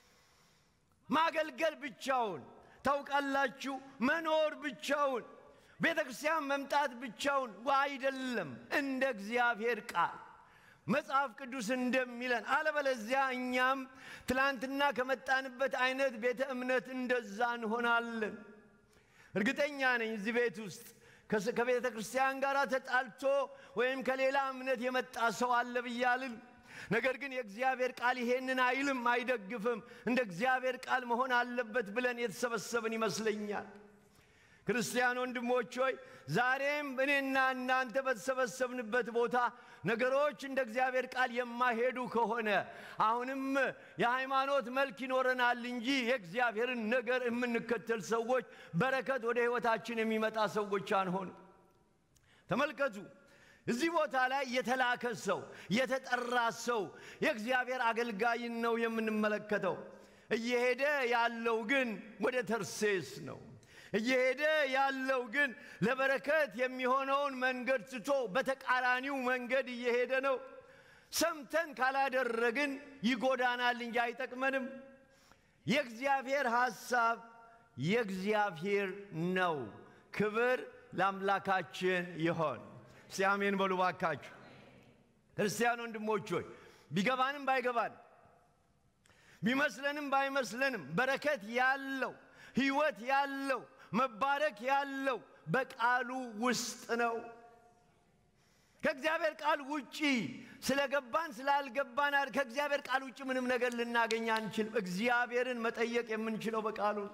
ማገልገል ብቻውን ታውቃላችሁ፣ መኖር ብቻውን ቤተ ክርስቲያን መምጣት ብቻውን አይደለም። እንደ እግዚአብሔር ቃል መጽሐፍ ቅዱስ እንደሚለን፣ አለበለዚያ እኛም ትላንትና ከመጣንበት አይነት ቤተ እምነት እንደዛ እንሆናለን። እርግጠኛ ነኝ እዚህ ቤት ውስጥ ከቤተ ክርስቲያን ጋር ተጣልቶ ወይም ከሌላ እምነት የመጣ ሰው አለ ብያልን። ነገር ግን የእግዚአብሔር ቃል ይሄንን አይልም፣ አይደግፍም። እንደ እግዚአብሔር ቃል መሆን አለበት ብለን የተሰበሰብን ይመስለኛል። ክርስቲያን ወንድሞች ሆይ ዛሬም እኔና እናንተ በተሰበሰብንበት ቦታ ነገሮች እንደ እግዚአብሔር ቃል የማይሄዱ ከሆነ አሁንም የሃይማኖት መልክ ይኖረናል እንጂ የእግዚአብሔርን ነገር የምንከተል ሰዎች በረከት ወደ ሕይወታችን የሚመጣ ሰዎች አንሆን። ተመልከቱ። እዚህ ቦታ ላይ የተላከ ሰው የተጠራ ሰው የእግዚአብሔር አገልጋይን ነው የምንመለከተው። እየሄደ ያለው ግን ወደ ተርሴስ ነው። እየሄደ ያለው ግን ለበረከት የሚሆነውን መንገድ ትቶ በተቃራኒው መንገድ እየሄደ ነው። ሰምተን ካላደረግን ይጎዳናል እንጂ አይጠቅመንም። የእግዚአብሔር ሐሳብ የእግዚአብሔር ነው። ክብር ለአምላካችን ይሆን። እስቲ አሜን በሉ ባካችሁ። ክርስቲያን ወንድሞች ሆይ ቢገባንም ባይገባን ቢመስለንም ባይመስለንም በረከት ያለው ሕይወት ያለው መባረክ ያለው በቃሉ ውስጥ ነው። ከእግዚአብሔር ቃል ውጪ ስለገባን ስላልገባን ከእግዚአብሔር ቃል ውጭ ምንም ነገር ልናገኝ አንችልም። እግዚአብሔርን መጠየቅ የምንችለው በቃሉ ነው።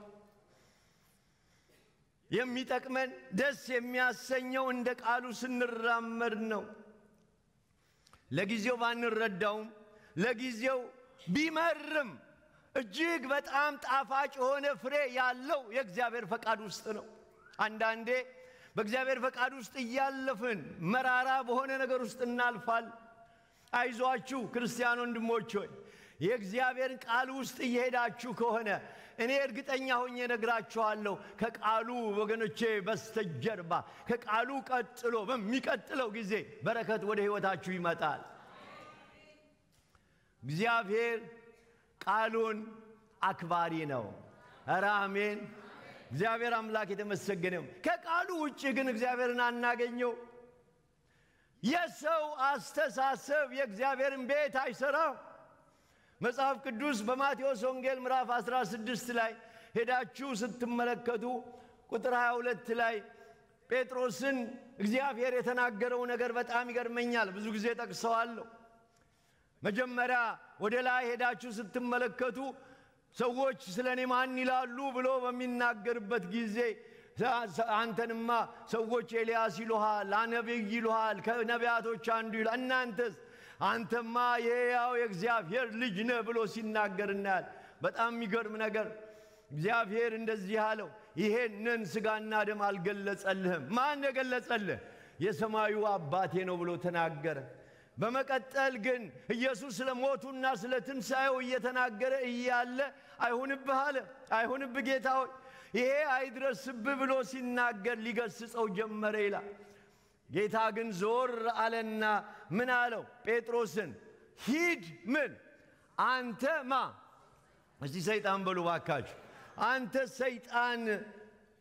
የሚጠቅመን ደስ የሚያሰኘው እንደ ቃሉ ስንራመድ ነው። ለጊዜው ባንረዳውም ለጊዜው ቢመርም እጅግ በጣም ጣፋጭ የሆነ ፍሬ ያለው የእግዚአብሔር ፈቃድ ውስጥ ነው። አንዳንዴ በእግዚአብሔር ፈቃድ ውስጥ እያለፍን መራራ በሆነ ነገር ውስጥ እናልፋል። አይዟችሁ ክርስቲያን ወንድሞች ሆይ የእግዚአብሔር ቃል ውስጥ እየሄዳችሁ ከሆነ እኔ እርግጠኛ ሆኜ ነግራችኋለሁ፣ ከቃሉ ወገኖቼ በስተጀርባ ከቃሉ ቀጥሎ በሚቀጥለው ጊዜ በረከት ወደ ሕይወታችሁ ይመጣል። እግዚአብሔር ቃሉን አክባሪ ነው። ኧረ አሜን። እግዚአብሔር አምላክ የተመሰገነው። ከቃሉ ውጭ ግን እግዚአብሔርን አናገኘው። የሰው አስተሳሰብ የእግዚአብሔርን ቤት አይሰራም። መጽሐፍ ቅዱስ በማቴዎስ ወንጌል ምዕራፍ 16 ላይ ሄዳችሁ ስትመለከቱ ቁጥር 22 ላይ ጴጥሮስን እግዚአብሔር የተናገረው ነገር በጣም ይገርመኛል። ብዙ ጊዜ ጠቅሰዋለሁ። መጀመሪያ ወደ ላይ ሄዳችሁ ስትመለከቱ ሰዎች ስለ እኔ ማን ይላሉ ብሎ በሚናገርበት ጊዜ አንተንማ ሰዎች ኤልያስ ይሉሃል፣ ነቢይ ይሉሃል፣ ከነቢያቶች አንዱ ይሉሃል፣ እናንተስ አንተማ የሕያው የእግዚአብሔር ልጅ ነህ ብሎ ሲናገር እናያል። በጣም የሚገርም ነገር እግዚአብሔር እንደዚህ አለው፣ ይሄንን ሥጋና ደም አልገለጸልህም። ማን የገለጸልህ? የሰማዩ አባቴ ነው ብሎ ተናገረ። በመቀጠል ግን ኢየሱስ ስለ ሞቱና ስለ ትንሣኤው እየተናገረ እያለ አይሁንብህ አለ። አይሁንብህ ጌታ ሆይ ይሄ አይድረስብህ ብሎ ሲናገር ሊገስጸው ጀመረ ይላል። ጌታ ግን ዞር አለና ምን አለው? ጴጥሮስን ሂድ። ምን አንተ ማ እስቲ ሰይጣን በሉ ባካችሁ። አንተ ሰይጣን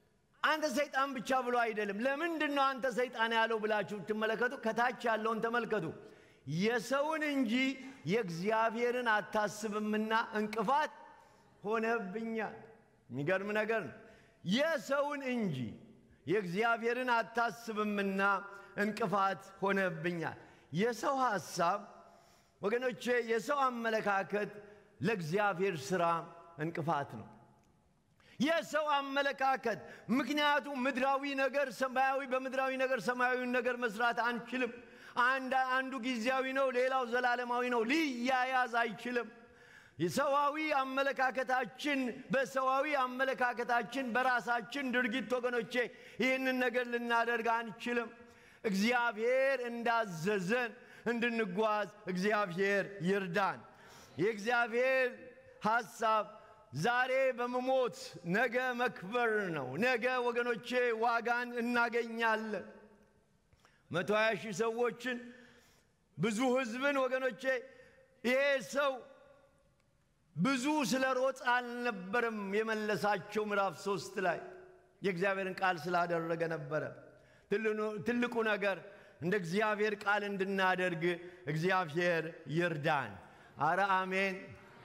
አንተ ሰይጣን ብቻ ብሎ አይደለም። ለምንድን ነው አንተ ሰይጣን ያለው ብላችሁ ትመለከቱ፣ ከታች ያለውን ተመልከቱ። የሰውን እንጂ የእግዚአብሔርን አታስብምና እንቅፋት ሆነብኛል። የሚገርም ነገር ነው። የሰውን እንጂ የእግዚአብሔርን አታስብምና እንቅፋት ሆነብኛል። የሰው ሐሳብ ወገኖቼ፣ የሰው አመለካከት ለእግዚአብሔር ሥራ እንቅፋት ነው። የሰው አመለካከት ምክንያቱም ምድራዊ ነገር ሰማያዊ በምድራዊ ነገር ሰማያዊውን ነገር መስራት አንችልም። አንዱ ጊዜያዊ ነው፣ ሌላው ዘላለማዊ ነው። ሊያያዝ አይችልም። የሰዋዊ አመለካከታችን በሰዋዊ አመለካከታችን በራሳችን ድርጊት ወገኖቼ ይህንን ነገር ልናደርግ አንችልም። እግዚአብሔር እንዳዘዘን እንድንጓዝ እግዚአብሔር ይርዳን። የእግዚአብሔር ሐሳብ ዛሬ በመሞት ነገ መክበር ነው። ነገ ወገኖቼ ዋጋን እናገኛለን። መቶ ሀያ ሺህ ሰዎችን ብዙ ሕዝብን ወገኖቼ ይሄ ሰው ብዙ ስለ ሮጥ አልነበረም የመለሳቸው። ምዕራፍ ሶስት ላይ የእግዚአብሔርን ቃል ስላደረገ ነበረ። ትልቁ ነገር እንደ እግዚአብሔር ቃል እንድናደርግ እግዚአብሔር ይርዳን። አረ አሜን።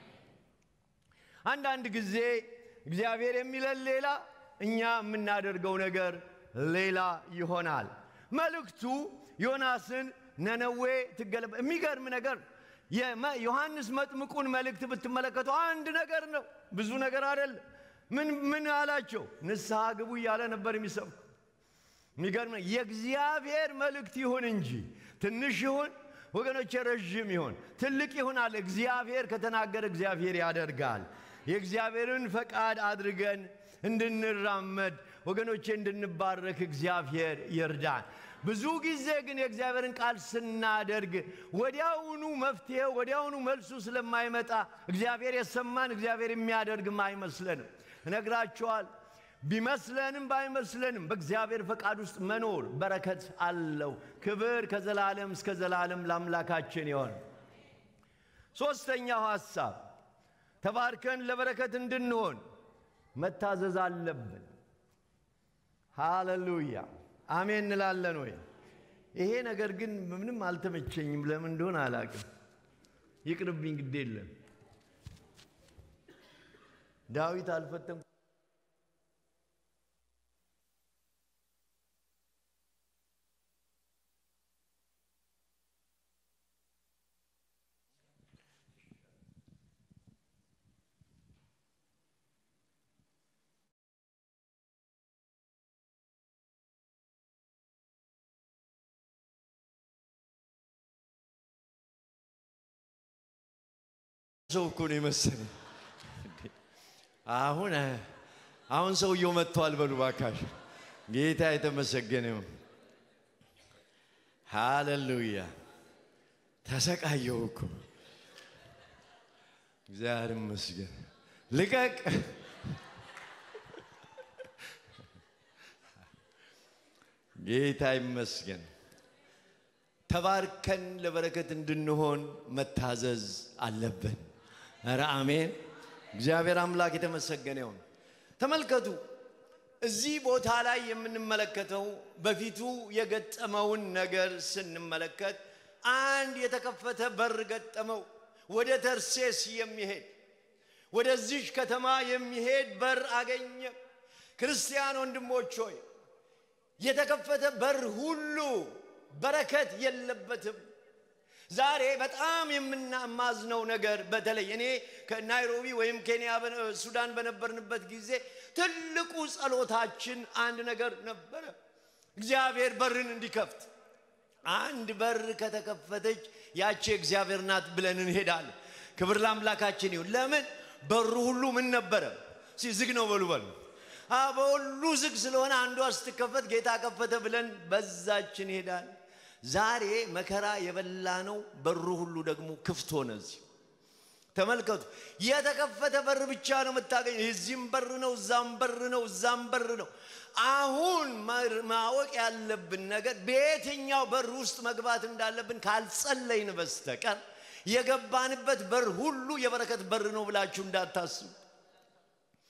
አንዳንድ ጊዜ እግዚአብሔር የሚለን ሌላ፣ እኛ የምናደርገው ነገር ሌላ ይሆናል። መልእክቱ ዮናስን ነነዌ ትገለበ የሚገርም ነገር ዮሐንስ መጥምቁን መልእክት ብትመለከቱ አንድ ነገር ነው፣ ብዙ ነገር አይደለም። ምን ምን አላቸው? ንስሐ ግቡ እያለ ነበር የሚሰብኩ። የሚገርም የእግዚአብሔር መልእክት ይሁን እንጂ ትንሽ ይሁን ወገኖች፣ ረዥም ይሁን ትልቅ ይሁን አለ እግዚአብሔር ከተናገረ እግዚአብሔር ያደርጋል። የእግዚአብሔርን ፈቃድ አድርገን እንድንራመድ ወገኖቼ እንድንባረክ እግዚአብሔር ይርዳን። ብዙ ጊዜ ግን የእግዚአብሔርን ቃል ስናደርግ ወዲያውኑ መፍትሄ ወዲያውኑ መልሱ ስለማይመጣ እግዚአብሔር የሰማን እግዚአብሔር የሚያደርግም አይመስለንም። እነግራችኋል፣ ቢመስለንም ባይመስለንም በእግዚአብሔር ፈቃድ ውስጥ መኖር በረከት አለው። ክብር ከዘላለም እስከ ዘላለም ለአምላካችን ይሆን። ሦስተኛው ሐሳብ ተባርከን ለበረከት እንድንሆን መታዘዝ አለብን። ሃሌሉያ አሜን እንላለን ወይ? ይሄ ነገር ግን ምንም አልተመቸኝም። ለምን እንደሆነ አላቅም። ይቅርብኝ፣ ግድ የለም። ዳዊት አልፈተም ሰው እኮ ነው የመሰለኝ። አሁን አሁን ሰውየው መጥቷል። በሉ ባካሽ፣ ጌታ የተመሰገነ ይሁን። ሃሌሉያ። ተሰቃየሁ እኮ እግዚአብሔር ይመስገን። ልቀቅ። ጌታ ይመስገን። ተባርከን ለበረከት እንድንሆን መታዘዝ አለብን። ኧረ አሜን። እግዚአብሔር አምላክ የተመሰገነ ይሁን። ተመልከቱ፣ እዚህ ቦታ ላይ የምንመለከተው በፊቱ የገጠመውን ነገር ስንመለከት አንድ የተከፈተ በር ገጠመው። ወደ ተርሴስ የሚሄድ ወደዚች ከተማ የሚሄድ በር አገኘ። ክርስቲያን ወንድሞች ሆይ የተከፈተ በር ሁሉ በረከት የለበትም። ዛሬ በጣም የምናማዝነው ነገር በተለይ እኔ ከናይሮቢ ወይም ኬንያ ሱዳን በነበርንበት ጊዜ ትልቁ ጸሎታችን አንድ ነገር ነበረ፣ እግዚአብሔር በርን እንዲከፍት። አንድ በር ከተከፈተች ያቺ እግዚአብሔር ናት ብለን እንሄዳለን። ክብር ለአምላካችን ይሁን። ለምን በሩ ሁሉ ምን ነበረ? ዝግ ነው በሉ በሉ በሁሉ ዝግ ስለሆነ አንዷ ስትከፈት ጌታ ከፈተ ብለን በዛች እንሄዳለን። ዛሬ መከራ የበላ ነው። በሩ ሁሉ ደግሞ ክፍት ሆነ። እዚህ ተመልከቱ። የተከፈተ በር ብቻ ነው የምታገኝ። እዚህም በር ነው፣ እዛም በር ነው፣ እዛም በር ነው። አሁን ማወቅ ያለብን ነገር በየትኛው በር ውስጥ መግባት እንዳለብን ካልጸለይን በስተቀር የገባንበት በር ሁሉ የበረከት በር ነው ብላችሁ እንዳታስቡ።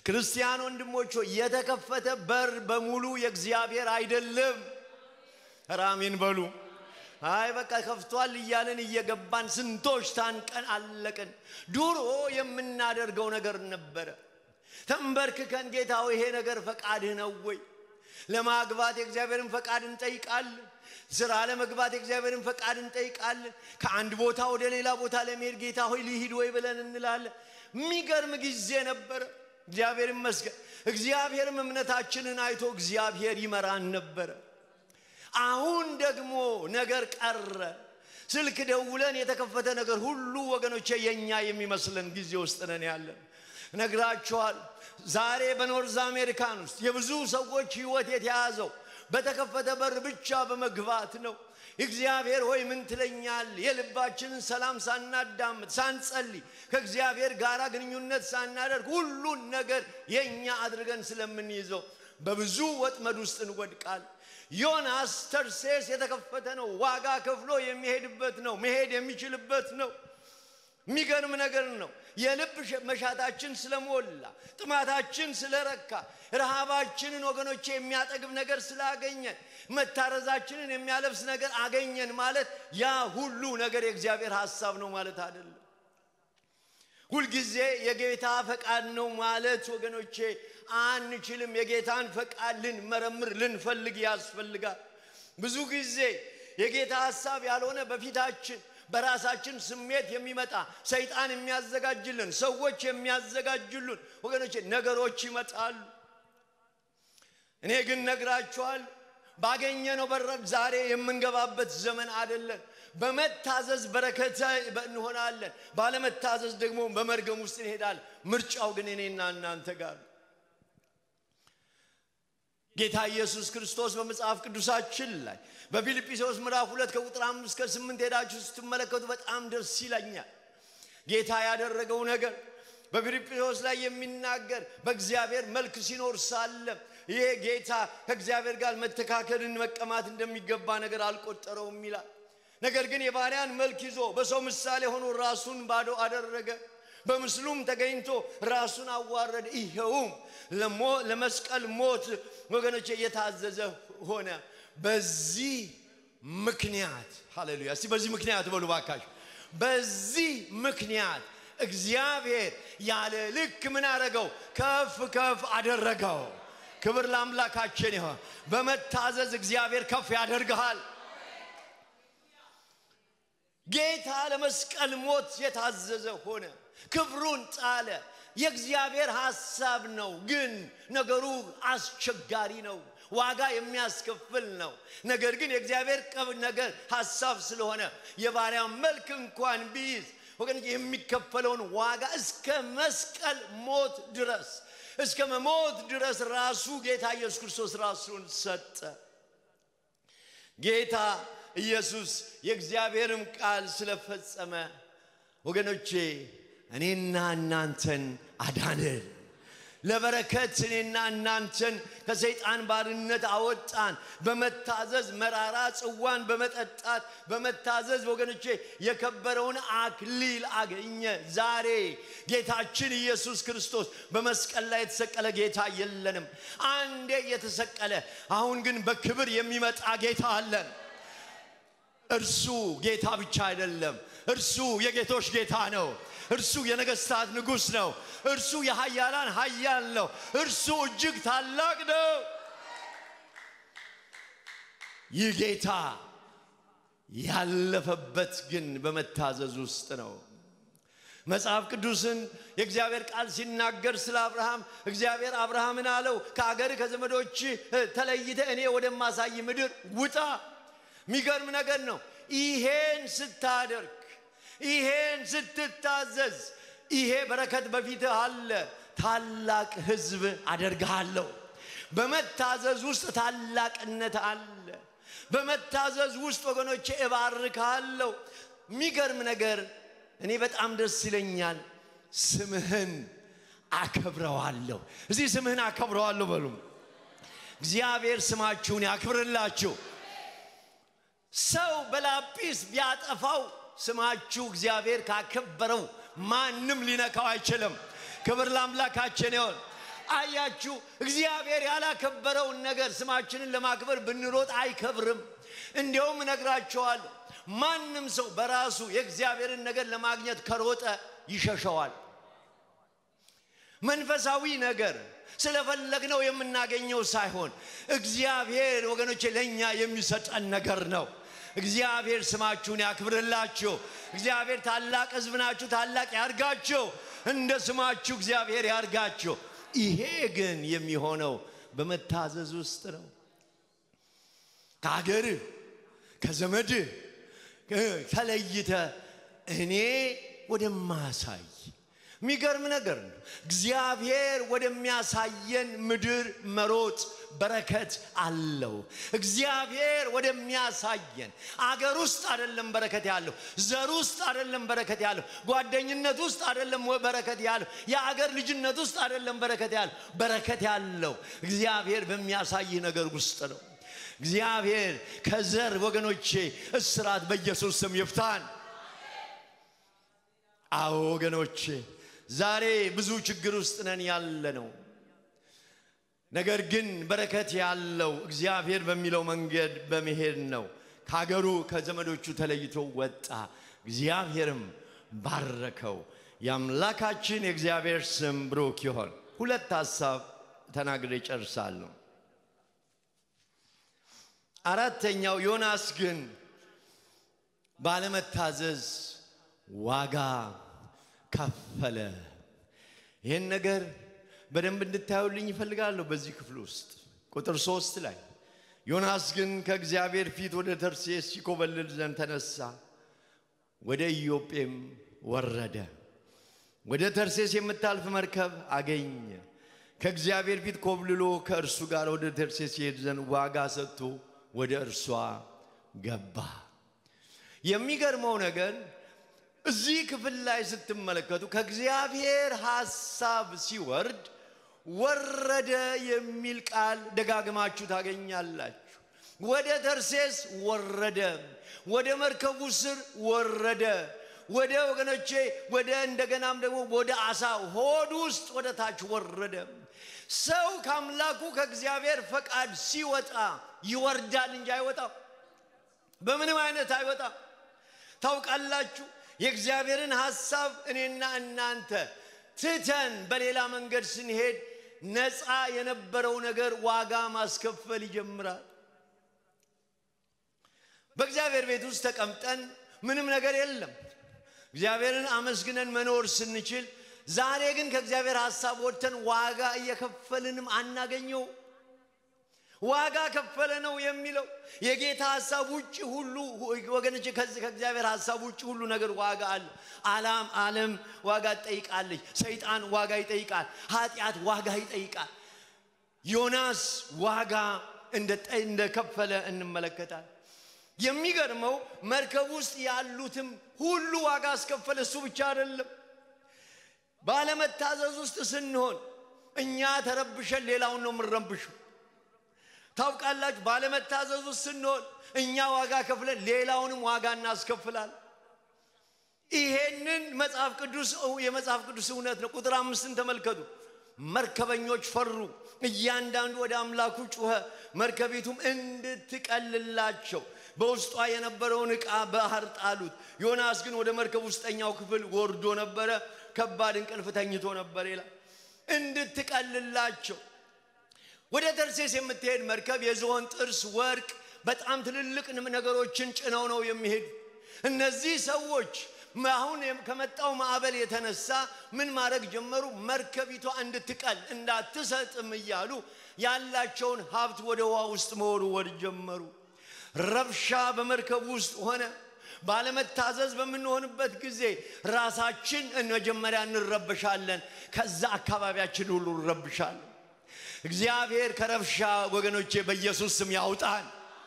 ክርስቲያን ወንድሞች ሆይ የተከፈተ በር በሙሉ የእግዚአብሔር አይደለም። ኧረ አሜን በሉ። አይ በቃ ከፍቷል እያለን እየገባን ስንቶች ታንቀን አለቅን። ድሮ የምናደርገው ነገር ነበረ። ተንበርክከን ጌታው ይሄ ነገር ፈቃድህ ነው ወይ? ለማግባት የእግዚአብሔርን ፈቃድ እንጠይቃለን። ስራ ለመግባት የእግዚአብሔርን ፈቃድ እንጠይቃለን። ከአንድ ቦታ ወደ ሌላ ቦታ ለመሄድ ጌታ ሆይ ልሂድ ወይ ብለን እንላለን። የሚገርም ጊዜ ነበረ። እግዚአብሔር ይመስገን። እግዚአብሔርም እምነታችንን አይቶ እግዚአብሔር ይመራን ነበረ። አሁን ደግሞ ነገር ቀረ። ስልክ ደውለን የተከፈተ ነገር ሁሉ ወገኖቼ የኛ የሚመስለን ጊዜ ውስጥ ነን ያለን። ነግራችኋል። ዛሬ በኖርዝ አሜሪካን ውስጥ የብዙ ሰዎች ህይወት የተያዘው በተከፈተ በር ብቻ በመግባት ነው። እግዚአብሔር ሆይ ምን ትለኛል? የልባችንን ሰላም ሳናዳምጥ ሳንጸልይ፣ ከእግዚአብሔር ጋር ግንኙነት ሳናደርግ ሁሉን ነገር የእኛ አድርገን ስለምንይዘው በብዙ ወጥመድ ውስጥ እንወድቃል። ዮናስ ተርሴስ የተከፈተ ነው። ዋጋ ከፍሎ የሚሄድበት ነው። መሄድ የሚችልበት ነው። የሚገርም ነገር ነው። የልብ መሻታችን ስለሞላ፣ ጥማታችን ስለረካ፣ ረሃባችንን ወገኖቼ የሚያጠግብ ነገር ስላገኘን፣ መታረዛችንን የሚያለብስ ነገር አገኘን ማለት ያ ሁሉ ነገር የእግዚአብሔር ሐሳብ ነው ማለት አይደለም። ሁልጊዜ የጌታ ፈቃድ ነው ማለት ወገኖቼ አንችልም። የጌታን ፈቃድ ልንመረምር ልንፈልግ ያስፈልጋል። ብዙ ጊዜ የጌታ ሐሳብ ያልሆነ በፊታችን በራሳችን ስሜት የሚመጣ ሰይጣን የሚያዘጋጅልን ሰዎች የሚያዘጋጅሉን ወገኖቼ ነገሮች ይመጣሉ። እኔ ግን ነግራችኋል፣ ባገኘነው በር ዛሬ የምንገባበት ዘመን አይደለን። በመታዘዝ በረከተ እንሆናለን፣ ባለመታዘዝ ደግሞ በመርገም ውስጥ እንሄዳለን። ምርጫው ግን እኔና እናንተ ጋር ጌታ ኢየሱስ ክርስቶስ በመጽሐፍ ቅዱሳችን ላይ በፊልጵስዩስ ምዕራፍ ሁለት ከቁጥር አምስት እስከ ስምንት ሄዳችሁ ስትመለከቱ በጣም ደስ ይለኛል። ጌታ ያደረገው ነገር በፊልጵስዩስ ላይ የሚናገር በእግዚአብሔር መልክ ሲኖር ሳለ ይሄ ጌታ ከእግዚአብሔር ጋር መተካከልን መቀማት እንደሚገባ ነገር አልቆጠረውም ይላል። ነገር ግን የባሪያን መልክ ይዞ በሰው ምሳሌ ሆኖ ራሱን ባዶ አደረገ። በምስሉም ተገኝቶ ራሱን አዋረደ። ይኸውም ለመስቀል ሞት ወገኖች የታዘዘ ሆነ። በዚህ ምክንያት ሃሌሉያ! እስቲ በዚህ ምክንያት በሉ ባካችሁ። በዚህ ምክንያት እግዚአብሔር ያለ ልክ ምን አደረገው? ከፍ ከፍ አደረገው። ክብር ለአምላካችን ይሆን። በመታዘዝ እግዚአብሔር ከፍ ያደርግሃል። ጌታ ለመስቀል ሞት የታዘዘ ሆነ። ክብሩን ጣለ። የእግዚአብሔር ሐሳብ ነው፣ ግን ነገሩ አስቸጋሪ ነው። ዋጋ የሚያስከፍል ነው። ነገር ግን የእግዚአብሔር ቀብ ነገር ሐሳብ ስለሆነ የባሪያ መልክ እንኳን ቢይዝ ወገን የሚከፈለውን ዋጋ እስከ መስቀል ሞት ድረስ እስከ መሞት ድረስ ራሱ ጌታ ኢየሱስ ክርስቶስ ራሱን ሰጠ። ጌታ ኢየሱስ የእግዚአብሔርም ቃል ስለፈጸመ ወገኖቼ እኔና እናንተን አዳንን። ለበረከት እኔና እናንተን ከሰይጣን ባርነት አወጣን። በመታዘዝ መራራ ጽዋን በመጠጣት በመታዘዝ ወገኖቼ የከበረውን አክሊል አገኘ። ዛሬ ጌታችን ኢየሱስ ክርስቶስ በመስቀል ላይ የተሰቀለ ጌታ የለንም። አንዴ የተሰቀለ አሁን ግን በክብር የሚመጣ ጌታ አለን። እርሱ ጌታ ብቻ አይደለም፣ እርሱ የጌቶች ጌታ ነው። እርሱ የነገስታት ንጉሥ ነው። እርሱ የኃያላን ኃያል ነው። እርሱ እጅግ ታላቅ ነው። ይህ ጌታ ያለፈበት ግን በመታዘዝ ውስጥ ነው። መጽሐፍ ቅዱስን የእግዚአብሔር ቃል ሲናገር ስለ አብርሃም እግዚአብሔር አብርሃምን አለው ከአገር ከዘመዶች ተለይተ እኔ ወደማሳይ ምድር ውጣ። የሚገርም ነገር ነው። ይሄን ስታደርግ ይሄን ስትታዘዝ ይሄ በረከት በፊትህ አለ። ታላቅ ሕዝብ አደርግሃለሁ። በመታዘዝ ውስጥ ታላቅነት አለ። በመታዘዝ ውስጥ ወገኖቼ እባርካለሁ። የሚገርም ነገር እኔ በጣም ደስ ይለኛል። ስምህን አከብረዋለሁ። እዚህ ስምህን አከብረዋለሁ በሉም። እግዚአብሔር ስማችሁን ያክብርላችሁ። ሰው በላጲስ ቢያጠፋው ስማችሁ እግዚአብሔር ካከበረው ማንም ሊነካው አይችልም። ክብር ለአምላካችን ይሆን። አያችሁ፣ እግዚአብሔር ያላከበረውን ነገር ስማችንን ለማክበር ብንሮጥ አይከብርም። እንዲያውም እነግራቸዋለሁ፣ ማንም ሰው በራሱ የእግዚአብሔርን ነገር ለማግኘት ከሮጠ ይሸሸዋል። መንፈሳዊ ነገር ስለፈለግነው የምናገኘው ሳይሆን እግዚአብሔር ወገኖቼ ለእኛ የሚሰጠን ነገር ነው። እግዚአብሔር ስማችሁን ያክብርላችሁ። እግዚአብሔር ታላቅ ሕዝብ ናችሁ፣ ታላቅ ያርጋችሁ። እንደ ስማችሁ እግዚአብሔር ያርጋችሁ። ይሄ ግን የሚሆነው በመታዘዝ ውስጥ ነው። ከሀገርህ ከዘመድህ ተለይተ እኔ ወደማሳይ የሚገርም ነገር ነው። እግዚአብሔር ወደሚያሳየን ምድር መሮጥ በረከት አለው። እግዚአብሔር ወደሚያሳየን አገር ውስጥ አይደለም በረከት ያለው፣ ዘር ውስጥ አይደለም በረከት ያለው፣ ጓደኝነት ውስጥ አይደለም በረከት ያለው፣ የአገር ልጅነት ውስጥ አይደለም በረከት ያለው። በረከት ያለው እግዚአብሔር በሚያሳይህ ነገር ውስጥ ነው። እግዚአብሔር ከዘር ወገኖቼ እስራት በኢየሱስ ስም ይፍታን። አዎ ወገኖቼ ዛሬ ብዙ ችግር ውስጥ ነን ያለ ነው። ነገር ግን በረከት ያለው እግዚአብሔር በሚለው መንገድ በመሄድ ነው። ከሀገሩ ከዘመዶቹ ተለይቶ ወጣ፣ እግዚአብሔርም ባረከው። የአምላካችን የእግዚአብሔር ስም ብሩክ ይሆን። ሁለት ሀሳብ ተናግሬ ጨርሳለሁ። አራተኛው ዮናስ ግን ባለመታዘዝ ዋጋ ከፈለ። ይህን ነገር በደንብ እንድታዩልኝ ይፈልጋለሁ። በዚህ ክፍል ውስጥ ቁጥር ሶስት ላይ ዮናስ ግን ከእግዚአብሔር ፊት ወደ ተርሴስ ሲኮበልል ዘንድ ተነሳ፣ ወደ ኢዮጴም ወረደ። ወደ ተርሴስ የምታልፍ መርከብ አገኘ። ከእግዚአብሔር ፊት ኮብልሎ ከእርሱ ጋር ወደ ተርሴስ ይሄድ ዘንድ ዋጋ ሰጥቶ ወደ እርሷ ገባ። የሚገርመው ነገር እዚህ ክፍል ላይ ስትመለከቱ ከእግዚአብሔር ሐሳብ ሲወርድ ወረደ የሚል ቃል ደጋግማችሁ ታገኛላችሁ። ወደ ተርሴስ ወረደ፣ ወደ መርከቡ ስር ወረደ፣ ወደ ወገኖቼ ወደ እንደገናም ደግሞ ወደ አሳ ሆድ ውስጥ ወደ ታች ወረደ። ሰው ከአምላኩ ከእግዚአብሔር ፈቃድ ሲወጣ ይወርዳል እንጂ አይወጣም። በምንም አይነት አይወጣም። ታውቃላችሁ የእግዚአብሔርን ሐሳብ እኔና እናንተ ትተን በሌላ መንገድ ስንሄድ ነፃ የነበረው ነገር ዋጋ ማስከፈል ይጀምራል። በእግዚአብሔር ቤት ውስጥ ተቀምጠን ምንም ነገር የለም። እግዚአብሔርን አመስግነን መኖር ስንችል፣ ዛሬ ግን ከእግዚአብሔር ሐሳብ ወጥተን ዋጋ እየከፈልንም አናገኘው። ዋጋ ከፈለ ነው የሚለው የጌታ ሐሳብ ውጭ ሁሉ ወገኖች፣ ከዚህ ከእግዚአብሔር ሐሳብ ውጭ ሁሉ ነገር ዋጋ አለ። አላም ዓለም ዋጋ ትጠይቃለች። ሰይጣን ዋጋ ይጠይቃል። ኃጢአት ዋጋ ይጠይቃል። ዮናስ ዋጋ እንደከፈለ እንመለከታል። የሚገርመው መርከብ ውስጥ ያሉትም ሁሉ ዋጋ አስከፈለ። እሱ ብቻ አይደለም። ባለመታዘዝ ውስጥ ስንሆን እኛ ተረብሸን ሌላውን ነው የምንረብሸው። ታውቃላችሁ፣ ባለመታዘዝ ውስጥ ስንሆን እኛ ዋጋ ከፍለን ሌላውንም ዋጋ እናስከፍላል። ይሄንን መጽሐፍ ቅዱስ የመጽሐፍ ቅዱስ እውነት ነው። ቁጥር አምስትን ተመልከቱ። መርከበኞች ፈሩ፣ እያንዳንዱ ወደ አምላኩ ጮኸ፣ መርከቢቱም እንድትቀልላቸው በውስጧ የነበረውን ዕቃ ባህር ጣሉት። ዮናስ ግን ወደ መርከብ ውስጠኛው ክፍል ወርዶ ነበረ፣ ከባድ እንቅልፍ ተኝቶ ነበር ይላል። እንድትቀልላቸው ወደ ተርሴስ የምትሄድ መርከብ የዝሆን ጥርስ፣ ወርቅ፣ በጣም ትልልቅ ነገሮችን ጭነው ነው የሚሄዱ። እነዚህ ሰዎች አሁን ከመጣው ማዕበል የተነሳ ምን ማድረግ ጀመሩ? መርከቢቷ እንድትቀል እንዳትሰጥም እያሉ ያላቸውን ሀብት ወደ ውሃ ውስጥ መወርወር ጀመሩ። ረብሻ በመርከብ ውስጥ ሆነ። ባለመታዘዝ በምንሆንበት ጊዜ ራሳችን መጀመሪያ እንረብሻለን፣ ከዛ አካባቢያችን ሁሉ እንረብሻለን። እግዚአብሔር ከረብሻ ወገኖቼ በኢየሱስ ስም ያውጣን።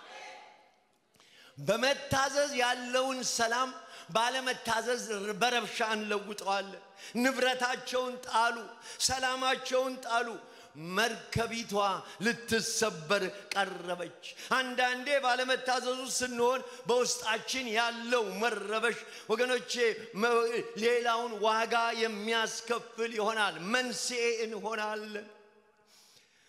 በመታዘዝ ያለውን ሰላም ባለመታዘዝ በረብሻ እንለውጠዋለን። ንብረታቸውን ጣሉ፣ ሰላማቸውን ጣሉ። መርከቢቷ ልትሰበር ቀረበች። አንዳንዴ ባለመታዘዙ ስንሆን በውስጣችን ያለው መረበሽ ወገኖቼ ሌላውን ዋጋ የሚያስከፍል ይሆናል። መንስኤ እንሆናለን።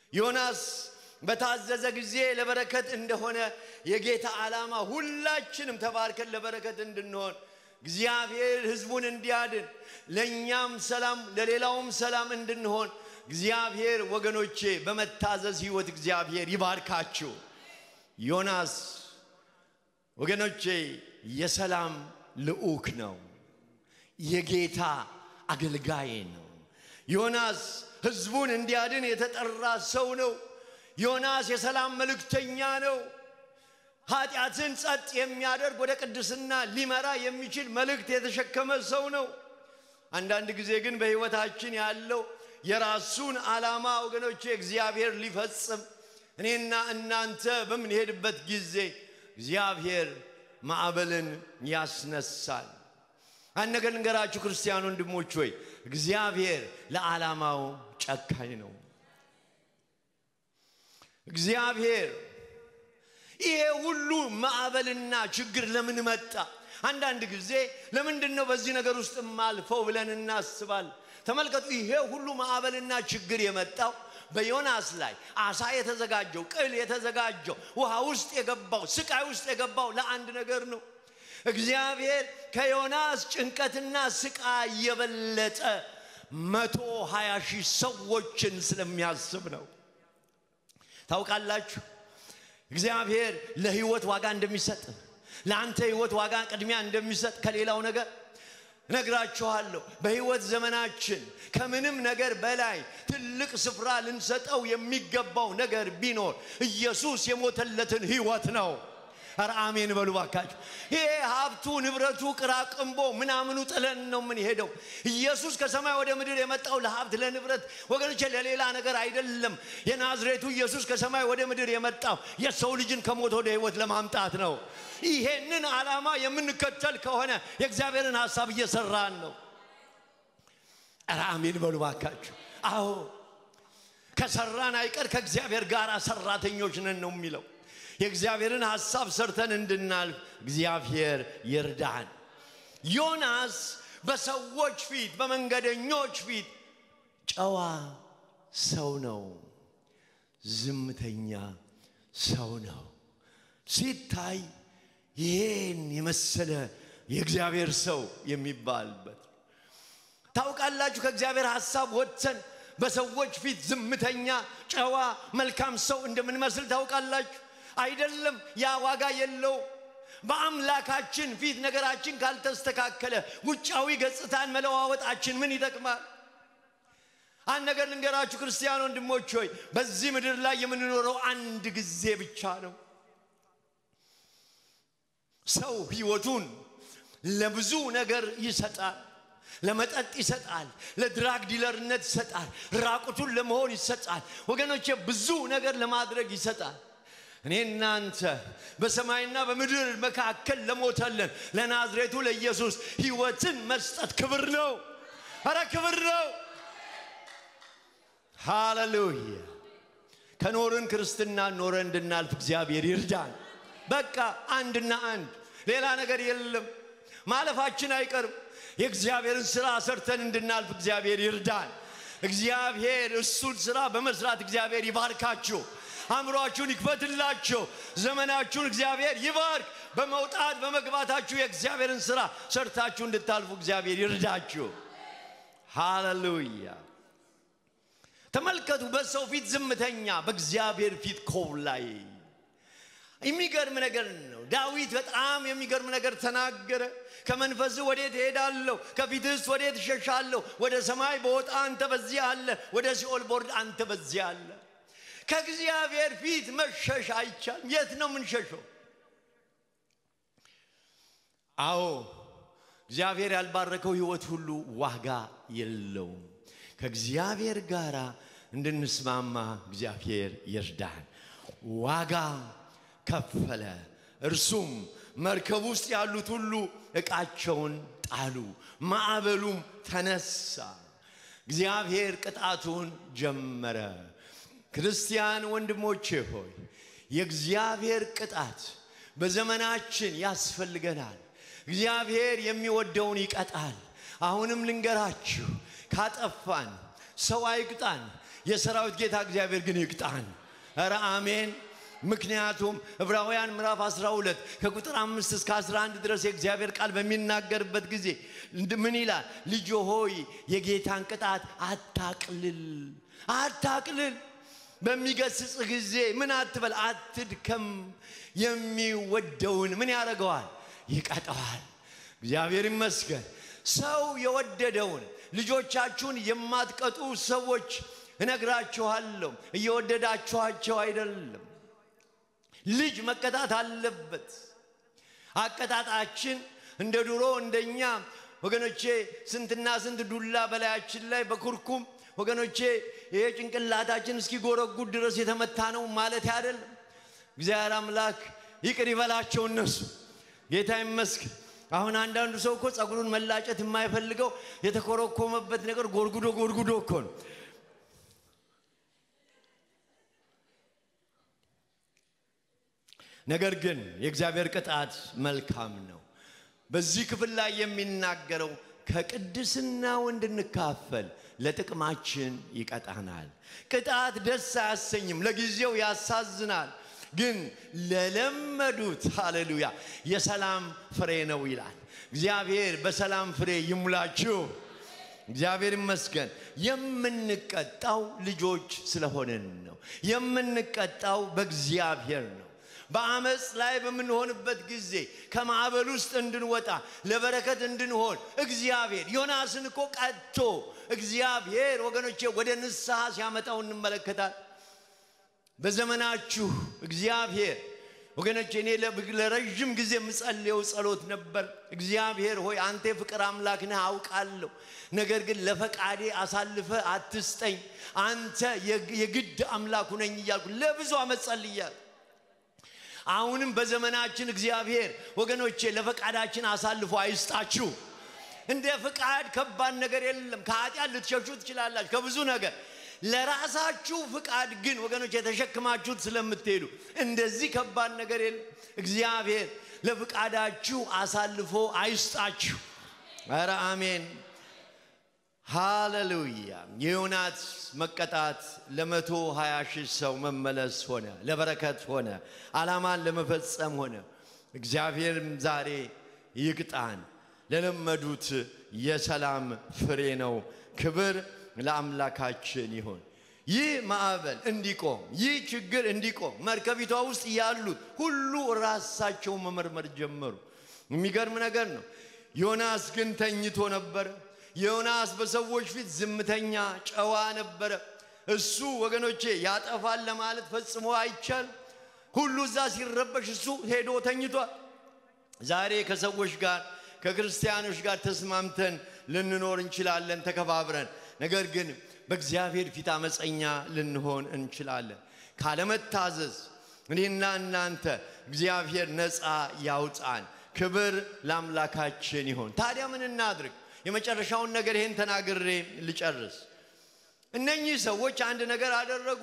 ዮናስ በታዘዘ ጊዜ ለበረከት እንደሆነ የጌታ ዓላማ ሁላችንም ተባርከን ለበረከት እንድንሆን እግዚአብሔር ሕዝቡን እንዲያድን ለእኛም ሰላም ለሌላውም ሰላም እንድንሆን እግዚአብሔር ወገኖቼ በመታዘዝ ሕይወት እግዚአብሔር ይባርካችሁ። ዮናስ ወገኖቼ የሰላም ልዑክ ነው። የጌታ አገልጋይ ነው። ዮናስ ሕዝቡን እንዲያድን የተጠራ ሰው ነው። ዮናስ የሰላም መልእክተኛ ነው። ኃጢአትን ጸጥ የሚያደርግ ወደ ቅድስና ሊመራ የሚችል መልእክት የተሸከመ ሰው ነው። አንዳንድ ጊዜ ግን በሕይወታችን ያለው የራሱን ዓላማ ወገኖቼ እግዚአብሔር ሊፈጽም እኔና እናንተ በምንሄድበት ጊዜ እግዚአብሔር ማዕበልን ያስነሳል። አንድ ነገር ልንገራችሁ ክርስቲያን ወንድሞች ሆይ እግዚአብሔር ለዓላማው ጨካኝ ነው። እግዚአብሔር ይሄ ሁሉ ማዕበልና ችግር ለምን መጣ? አንዳንድ ጊዜ ለምንድን ነው በዚህ ነገር ውስጥ ማልፈው ብለን እናስባል። ተመልከቱ፣ ይሄ ሁሉ ማዕበልና ችግር የመጣው በዮናስ ላይ አሳ የተዘጋጀው ቅል የተዘጋጀው ውሃ ውስጥ የገባው ስቃይ ውስጥ የገባው ለአንድ ነገር ነው። እግዚአብሔር ከዮናስ ጭንቀትና ስቃይ የበለጠ መቶ ሀያ ሺህ ሰዎችን ስለሚያስብ ነው። ታውቃላችሁ እግዚአብሔር ለህይወት ዋጋ እንደሚሰጥ ለአንተ ህይወት ዋጋ ቅድሚያ እንደሚሰጥ ከሌላው ነገር ነግራችኋለሁ። በህይወት ዘመናችን ከምንም ነገር በላይ ትልቅ ስፍራ ልንሰጠው የሚገባው ነገር ቢኖር ኢየሱስ የሞተለትን ህይወት ነው። ኧረ አሜን በሉ ባካችሁ። ይሄ ሀብቱ ንብረቱ ቅራቅንቦ ምናምኑ ጥለን ነው የምንሄደው። ኢየሱስ ከሰማይ ወደ ምድር የመጣው ለሀብት ለንብረት ወገኖቼ፣ ለሌላ ነገር አይደለም። የናዝሬቱ ኢየሱስ ከሰማይ ወደ ምድር የመጣው የሰው ልጅን ከሞት ወደ ህይወት ለማምጣት ነው። ይሄንን ዓላማ የምንከተል ከሆነ የእግዚአብሔርን ሀሳብ እየሰራን ነው። ኧረ አሜን በሉ ባካችሁ። አዎ ከሰራን አይቀር ከእግዚአብሔር ጋር ሰራተኞች ነን ነው የሚለው የእግዚአብሔርን ሐሳብ ሰርተን እንድናልፍ እግዚአብሔር ይርዳን። ዮናስ በሰዎች ፊት በመንገደኞች ፊት ጨዋ ሰው ነው፣ ዝምተኛ ሰው ነው። ሲታይ ይሄን የመሰለ የእግዚአብሔር ሰው የሚባልበት ታውቃላችሁ። ከእግዚአብሔር ሐሳብ ወጥተን በሰዎች ፊት ዝምተኛ፣ ጨዋ፣ መልካም ሰው እንደምንመስል ታውቃላችሁ። አይደለም። ያ ዋጋ የለው። በአምላካችን ፊት ነገራችን ካልተስተካከለ ውጫዊ ገጽታን መለዋወጣችን ምን ይጠቅማል? አንድ ነገር ልንገራችሁ ክርስቲያን ወንድሞች ሆይ በዚህ ምድር ላይ የምንኖረው አንድ ጊዜ ብቻ ነው። ሰው ሕይወቱን ለብዙ ነገር ይሰጣል። ለመጠጥ ይሰጣል፣ ለድራግ ዲለርነት ይሰጣል፣ ራቁቱን ለመሆን ይሰጣል። ወገኖቼ ብዙ ነገር ለማድረግ ይሰጣል። እኔ እናንተ በሰማይና በምድር መካከል ለሞተልን ለናዝሬቱ ለኢየሱስ ሕይወትን መስጠት ክብር ነው። አረ ክብር ነው። ሃሌሉያ። ከኖርን ክርስትና ኖረ እንድናልፍ እግዚአብሔር ይርዳን። በቃ አንድና አንድ ሌላ ነገር የለም። ማለፋችን አይቀርም። የእግዚአብሔርን ስራ ሰርተን እንድናልፍ እግዚአብሔር ይርዳን። እግዚአብሔር እሱን ስራ በመስራት እግዚአብሔር ይባርካችሁ። አእምሯችሁን ይክፈትላችሁ። ዘመናችሁን እግዚአብሔር ይባርክ። በመውጣት በመግባታችሁ የእግዚአብሔርን ስራ ሰርታችሁ እንድታልፉ እግዚአብሔር ይርዳችሁ። ሃሌሉያ። ተመልከቱ፣ በሰው ፊት ዝምተኛ፣ በእግዚአብሔር ፊት ኮብላይ። የሚገርም ነገር ነው። ዳዊት በጣም የሚገርም ነገር ተናገረ። ከመንፈስህ ወዴት እሄዳለሁ? ከፊትህስ ወዴት እሸሻለሁ? ወደ ሰማይ በወጣ አንተ በዚያ አለ፣ ወደ ሲኦል ቦርድ አንተ በዚያ አለ። ከእግዚአብሔር ፊት መሸሽ አይቻልም። የት ነው የምንሸሸው? አዎ እግዚአብሔር ያልባረከው ህይወት ሁሉ ዋጋ የለውም። ከእግዚአብሔር ጋር እንድንስማማ እግዚአብሔር ይርዳን። ዋጋ ከፈለ። እርሱም መርከብ ውስጥ ያሉት ሁሉ ዕቃቸውን ጣሉ፣ ማዕበሉም ተነሳ። እግዚአብሔር ቅጣቱን ጀመረ። ክርስቲያን ወንድሞቼ ሆይ የእግዚአብሔር ቅጣት በዘመናችን ያስፈልገናል። እግዚአብሔር የሚወደውን ይቀጣል። አሁንም ልንገራችሁ፣ ካጠፋን ሰው አይቅጣን፣ የሰራዊት ጌታ እግዚአብሔር ግን ይቅጣን። ኧረ አሜን። ምክንያቱም ዕብራውያን ምዕራፍ 12 ከቁጥር 5 እስከ 11 ድረስ የእግዚአብሔር ቃል በሚናገርበት ጊዜ ምን ይላል? ልጆ ሆይ የጌታን ቅጣት አታቅልል፣ አታቅልል። በሚገስጽ ጊዜ ምን አትበል፣ አትድከም። የሚወደውን ምን ያደርገዋል? ይቀጠዋል። እግዚአብሔር ይመስገን። ሰው የወደደውን ልጆቻችሁን የማትቀጡ ሰዎች እነግራችኋለሁ፣ እየወደዳችኋቸው አይደለም። ልጅ መቀጣት አለበት። አቀጣጣችን እንደ ድሮ እንደኛ ወገኖቼ ስንትና ስንት ዱላ በላያችን ላይ በኩርኩም ወገኖቼ ይሄ ጭንቅላታችን እስኪጎረጉድ ድረስ የተመታ ነው ማለት አይደለም። እግዚአብሔር አምላክ ይቅር ይበላቸው እነሱ። ጌታ ይመስገን። አሁን አንዳንዱ ሰው እኮ ጸጉሩን መላጨት የማይፈልገው የተኮረኮመበት ነገር ጎርጉዶ ጎርጉዶ እኮ ነው። ነገር ግን የእግዚአብሔር ቅጣት መልካም ነው። በዚህ ክፍል ላይ የሚናገረው ከቅድስናው እንድንካፈል ለጥቅማችን ይቀጣናል። ቅጣት ደስ አያሰኝም፣ ለጊዜው ያሳዝናል። ግን ለለመዱት ሃሌሉያ የሰላም ፍሬ ነው ይላል። እግዚአብሔር በሰላም ፍሬ ይሙላችሁ። እግዚአብሔር ይመስገን። የምንቀጣው ልጆች ስለሆንን ነው። የምንቀጣው በእግዚአብሔር ነው። በአመፅ ላይ በምንሆንበት ጊዜ ከማዕበል ውስጥ እንድንወጣ ለበረከት እንድንሆን እግዚአብሔር ዮናስን እኮ ቀጥቶ እግዚአብሔር ወገኖቼ ወደ ንስሐ ሲያመጣው እንመለከታል። በዘመናችሁ እግዚአብሔር ወገኖቼ እኔ ለረዥም ጊዜ የምጸልየው ጸሎት ነበር። እግዚአብሔር ሆይ አንተ የፍቅር አምላክ ነህ አውቃለሁ። ነገር ግን ለፈቃዴ አሳልፈ አትስጠኝ፣ አንተ የግድ አምላኩ ነኝ እያልኩ ለብዙ ዓመት ጸልያለሁ። አሁንም በዘመናችን እግዚአብሔር ወገኖቼ ለፈቃዳችን አሳልፎ አይስጣችሁ። እንደ ፍቃድ ከባድ ነገር የለም። ከኃጢአት ልትሸሹ ትችላላችሁ፣ ከብዙ ነገር ለራሳችሁ ፍቃድ ግን ወገኖች የተሸክማችሁት ስለምትሄዱ እንደዚህ ከባድ ነገር የለም። እግዚአብሔር ለፍቃዳችሁ አሳልፎ አይስጣችሁ። ኧረ አሜን ሃሌሉያ። የዮናስ መቀጣት ለመቶ ሀያ ሺህ ሰው መመለስ ሆነ፣ ለበረከት ሆነ፣ ዓላማን ለመፈጸም ሆነ። እግዚአብሔርም ዛሬ ይቅጣን። ለለመዱት የሰላም ፍሬ ነው። ክብር ለአምላካችን ይሁን። ይህ ማዕበል እንዲቆም፣ ይህ ችግር እንዲቆም መርከቢቷ ውስጥ ያሉት ሁሉ ራሳቸውን መመርመር ጀመሩ። የሚገርም ነገር ነው። ዮናስ ግን ተኝቶ ነበረ። ዮናስ በሰዎች ፊት ዝምተኛ ጨዋ ነበረ። እሱ ወገኖቼ ያጠፋል ለማለት ፈጽሞ አይቻል። ሁሉ እዛ ሲረበሽ እሱ ሄዶ ተኝቷል። ዛሬ ከሰዎች ጋር ከክርስቲያኖች ጋር ተስማምተን ልንኖር እንችላለን፣ ተከባብረን። ነገር ግን በእግዚአብሔር ፊት አመፀኛ ልንሆን እንችላለን። ካለመታዘዝ እኔና እናንተ እግዚአብሔር ነፃ ያውጣን። ክብር ለአምላካችን ይሆን። ታዲያ ምን እናድርግ? የመጨረሻውን ነገር ይህን ተናግሬ ልጨርስ። እነኚህ ሰዎች አንድ ነገር አደረጉ።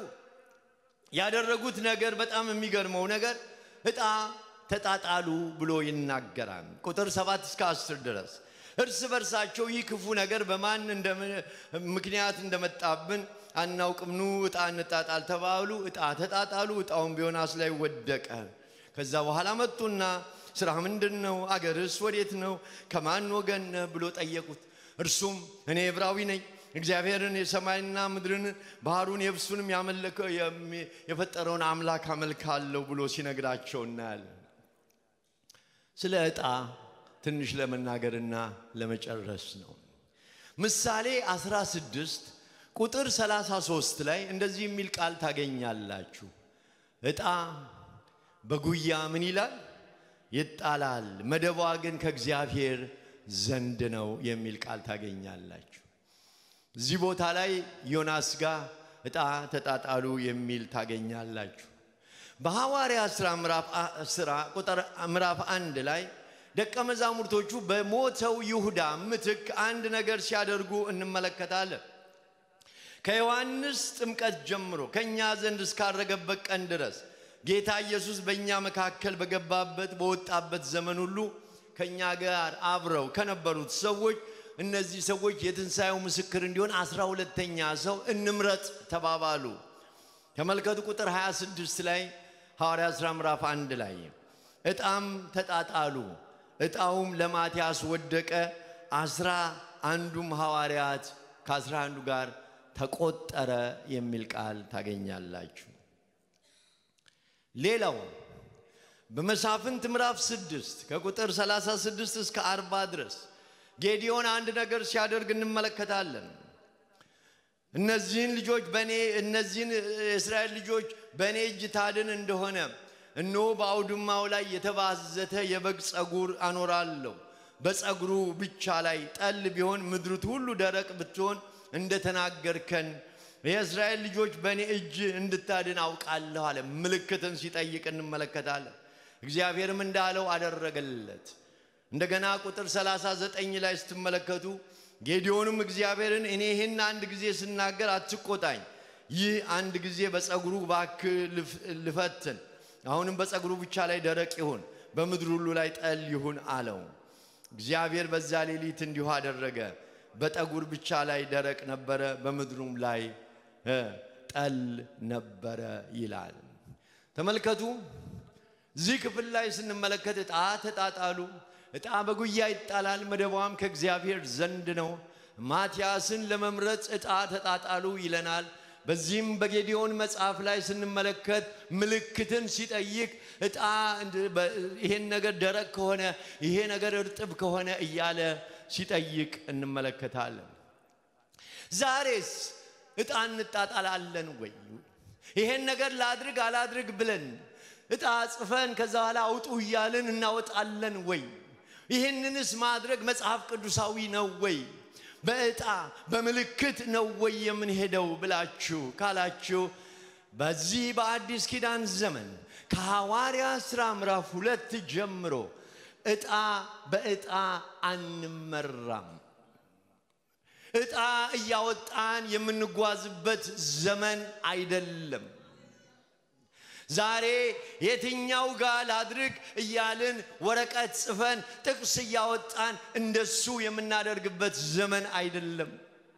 ያደረጉት ነገር በጣም የሚገርመው ነገር ዕጣ ተጣጣሉ ብሎ ይናገራል። ቁጥር ሰባት እስከ አስር ድረስ እርስ በርሳቸው ይህ ክፉ ነገር በማን ምክንያት እንደመጣብን አናውቅም፣ ኑ ዕጣ እንጣጣል ተባሉ። ዕጣ ተጣጣሉ። ዕጣውን በዮናስ ላይ ወደቀ። ከዛ በኋላ መጡና ስራ ምንድን ነው? አገርስ ወዴት ነው? ከማን ወገን ነህ ብሎ ጠየቁት። እርሱም እኔ ዕብራዊ ነኝ፣ እግዚአብሔርን የሰማይና ምድርን ባህሩን የብሱንም የፈጠረውን አምላክ አመልካለሁ ብሎ ሲነግራቸው እናያለን። ስለ ዕጣ ትንሽ ለመናገርና ለመጨረስ ነው። ምሳሌ 16 ቁጥር 33 ላይ እንደዚህ የሚል ቃል ታገኛላችሁ። ዕጣ በጉያ ምን ይላል? ይጣላል፣ መደቧ ግን ከእግዚአብሔር ዘንድ ነው የሚል ቃል ታገኛላችሁ። እዚህ ቦታ ላይ ዮናስ ጋር ዕጣ ተጣጣሉ የሚል ታገኛላችሁ። በሐዋርያ ሥራ ቁጥር ምዕራፍ አንድ ላይ ደቀ መዛሙርቶቹ በሞተው ይሁዳ ምትክ አንድ ነገር ሲያደርጉ እንመለከታለን። ከዮሐንስ ጥምቀት ጀምሮ ከእኛ ዘንድ እስካረገበት ቀን ድረስ ጌታ ኢየሱስ በእኛ መካከል በገባበት በወጣበት ዘመን ሁሉ ከእኛ ጋር አብረው ከነበሩት ሰዎች እነዚህ ሰዎች የትንሣኤው ምስክር እንዲሆን አስራ ሁለተኛ ሰው እንምረጥ ተባባሉ። ተመልከቱ ቁጥር 26 ላይ ሐዋርያ ሥራ ምዕራፍ አንድ ላይ ዕጣም ተጣጣሉ። ዕጣውም ለማትያስ ወደቀ። አስራ አንዱም ሐዋርያት ከአስራ አንዱ ጋር ተቆጠረ የሚል ቃል ታገኛላችሁ። ሌላው በመሳፍንት ምዕራፍ ስድስት ከቁጥር 36 እስከ 40 ድረስ ጌዲዮን አንድ ነገር ሲያደርግ እንመለከታለን። እነዚህን ልጆች በእኔ እነዚህን የእስራኤል ልጆች በእኔ እጅ ታድን እንደሆነ እነሆ በአውድማው ላይ የተባዘተ የበግ ጸጉር አኖራለሁ። በጸጉሩ ብቻ ላይ ጠል ቢሆን ምድሪቱ ሁሉ ደረቅ ብትሆን እንደተናገርከን የእስራኤል ልጆች በእኔ እጅ እንድታድን አውቃለሁ አለ። ምልክትን ሲጠይቅ እንመለከታለን። እግዚአብሔርም እንዳለው አደረገለት። እንደገና ቁጥር 39 ላይ ስትመለከቱ ጌዲዮንም እግዚአብሔርን እኔ ይህን አንድ ጊዜ ስናገር አትቆጣኝ፣ ይህ አንድ ጊዜ በጸጉሩ ባክ ልፈትን፣ አሁንም በጸጉሩ ብቻ ላይ ደረቅ ይሁን፣ በምድር ሁሉ ላይ ጠል ይሁን አለው። እግዚአብሔር በዛ ሌሊት እንዲሁ አደረገ። በጠጉር ብቻ ላይ ደረቅ ነበረ፣ በምድሩም ላይ ጠል ነበረ ይላል። ተመልከቱ። እዚህ ክፍል ላይ ስንመለከት ዕጣ ተጣጣሉ። ዕጣ በጉያ ይጣላል፣ መደቧም ከእግዚአብሔር ዘንድ ነው። ማትያስን ለመምረጥ ዕጣ ተጣጣሉ ይለናል። በዚህም በጌዲዮን መጽሐፍ ላይ ስንመለከት ምልክትን ሲጠይቅ ዕጣ ይሄን ነገር ደረቅ ከሆነ ይሄ ነገር እርጥብ ከሆነ እያለ ሲጠይቅ እንመለከታለን። ዛሬስ ዕጣ እንጣጣላለን ወይ? ይሄን ነገር ላድርግ አላድርግ ብለን ዕጣ ጽፈን ከዛ በኋላ አውጡ እያልን እናወጣለን ወይ? ይህንንስ ማድረግ መጽሐፍ ቅዱሳዊ ነው ወይ? በዕጣ በምልክት ነው ወይ የምንሄደው ብላችሁ ካላችሁ በዚህ በአዲስ ኪዳን ዘመን ከሐዋርያ ሥራ ምዕራፍ ሁለት ጀምሮ ዕጣ በዕጣ አንመራም። ዕጣ እያወጣን የምንጓዝበት ዘመን አይደለም። ዛሬ የትኛው ጋር ላድርግ እያልን ወረቀት ጽፈን ጥቅስ እያወጣን እንደሱ የምናደርግበት ዘመን አይደለም።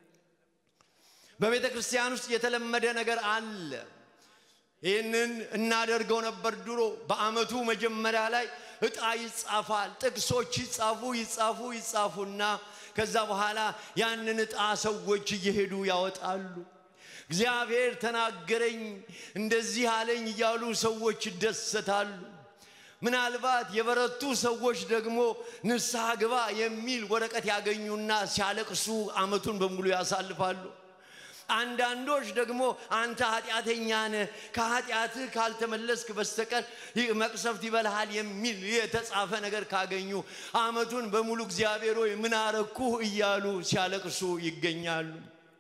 በቤተ ክርስቲያን ውስጥ የተለመደ ነገር አለ። ይህንን እናደርገው ነበር ድሮ። በዓመቱ መጀመሪያ ላይ ዕጣ ይጻፋል። ጥቅሶች ይጻፉ ይጻፉ ይጻፉና ከዛ በኋላ ያንን ዕጣ ሰዎች እየሄዱ ያወጣሉ። እግዚአብሔር ተናገረኝ እንደዚህ አለኝ እያሉ ሰዎች ይደሰታሉ። ምናልባት የበረቱ ሰዎች ደግሞ ንስሐ ግባ የሚል ወረቀት ያገኙና ሲያለቅሱ ዓመቱን በሙሉ ያሳልፋሉ። አንዳንዶች ደግሞ አንተ ኃጢአተኛ ነህ፣ ከኃጢአትህ ካልተመለስክ በስተቀር መቅሰፍት ይበልሃል የሚል የተጻፈ ነገር ካገኙ ዓመቱን በሙሉ እግዚአብሔር ሆይ ምን አረኩህ እያሉ ሲያለቅሱ ይገኛሉ።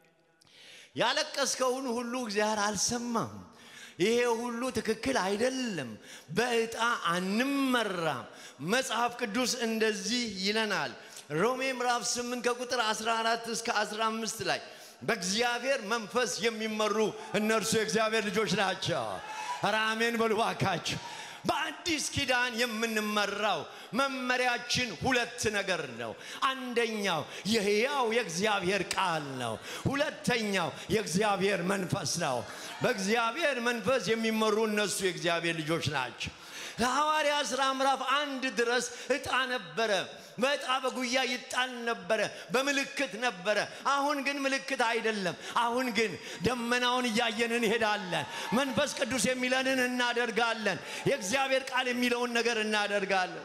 ያለቀስከውን ሁሉ እግዚአብሔር አልሰማም። ይሄ ሁሉ ትክክል አይደለም። በዕጣ አንመራም። መጽሐፍ ቅዱስ እንደዚህ ይለናል። ሮሜ ምዕራፍ 8 ከቁጥር 14 እስከ 15 ላይ በእግዚአብሔር መንፈስ የሚመሩ እነርሱ የእግዚአብሔር ልጆች ናቸው። ኧረ አሜን በሉ እባካችሁ። በአዲስ ኪዳን የምንመራው መመሪያችን ሁለት ነገር ነው። አንደኛው የሕያው የእግዚአብሔር ቃል ነው። ሁለተኛው የእግዚአብሔር መንፈስ ነው። በእግዚአብሔር መንፈስ የሚመሩ እነሱ የእግዚአብሔር ልጆች ናቸው። ከሐዋርያ ሥራ ምዕራፍ አንድ ድረስ ዕጣ ነበረ። በዕጣ በጉያ ይጣል ነበረ፣ በምልክት ነበረ። አሁን ግን ምልክት አይደለም። አሁን ግን ደመናውን እያየን እንሄዳለን። መንፈስ ቅዱስ የሚለንን እናደርጋለን። የእግዚአብሔር ቃል የሚለውን ነገር እናደርጋለን።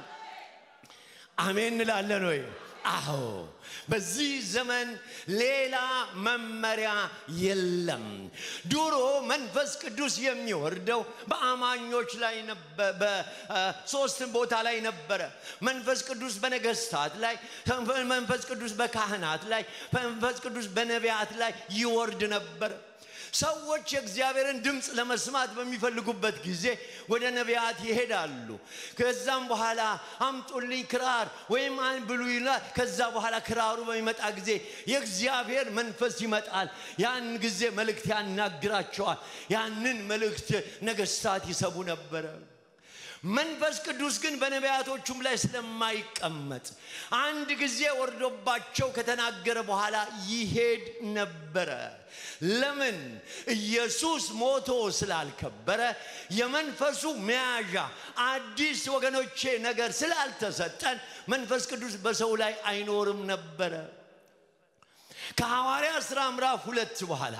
አሜን እንላለን ወይ? አዎ። በዚህ ዘመን ሌላ መመሪያ የለም። ድሮ መንፈስ ቅዱስ የሚወርደው በአማኞች ላይ በሶስት ቦታ ላይ ነበረ። መንፈስ ቅዱስ በነገስታት ላይ፣ መንፈስ ቅዱስ በካህናት ላይ፣ መንፈስ ቅዱስ በነቢያት ላይ ይወርድ ነበረ። ሰዎች የእግዚአብሔርን ድምፅ ለመስማት በሚፈልጉበት ጊዜ ወደ ነቢያት ይሄዳሉ። ከዛም በኋላ አምጡልኝ ክራር ወይም አንብሉ ይላል። ከዛ በኋላ ክራሩ በሚመጣ ጊዜ የእግዚአብሔር መንፈስ ይመጣል። ያን ጊዜ መልእክት ያናግራቸዋል። ያንን መልእክት ነገስታት ይሰቡ ነበረ። መንፈስ ቅዱስ ግን በነቢያቶቹም ላይ ስለማይቀመጥ አንድ ጊዜ ወርዶባቸው ከተናገረ በኋላ ይሄድ ነበረ። ለምን? ኢየሱስ ሞቶ ስላልከበረ የመንፈሱ መያዣ አዲስ ወገኖቼ ነገር ስላልተሰጠን መንፈስ ቅዱስ በሰው ላይ አይኖርም ነበረ። ከሐዋርያ ሥራ ምዕራፍ ሁለት በኋላ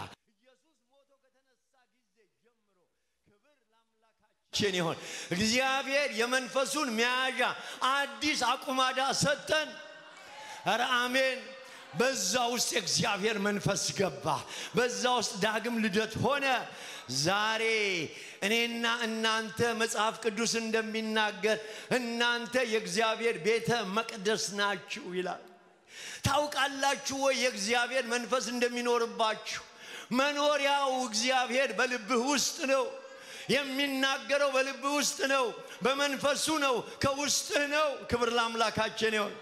ችን ይሆን እግዚአብሔር የመንፈሱን መያዣ አዲስ አቁማዳ ሰጠን። ኧረ አሜን። በዛ ውስጥ የእግዚአብሔር መንፈስ ገባ። በዛ ውስጥ ዳግም ልደት ሆነ። ዛሬ እኔና እናንተ መጽሐፍ ቅዱስ እንደሚናገር እናንተ የእግዚአብሔር ቤተ መቅደስ ናችሁ ይላል። ታውቃላችሁ ወይ የእግዚአብሔር መንፈስ እንደሚኖርባችሁ? መኖሪያው እግዚአብሔር በልብህ ውስጥ ነው። የሚናገረው በልብህ ውስጥ ነው። በመንፈሱ ነው። ከውስጥህ ነው። ክብር ለአምላካችን ይሆን።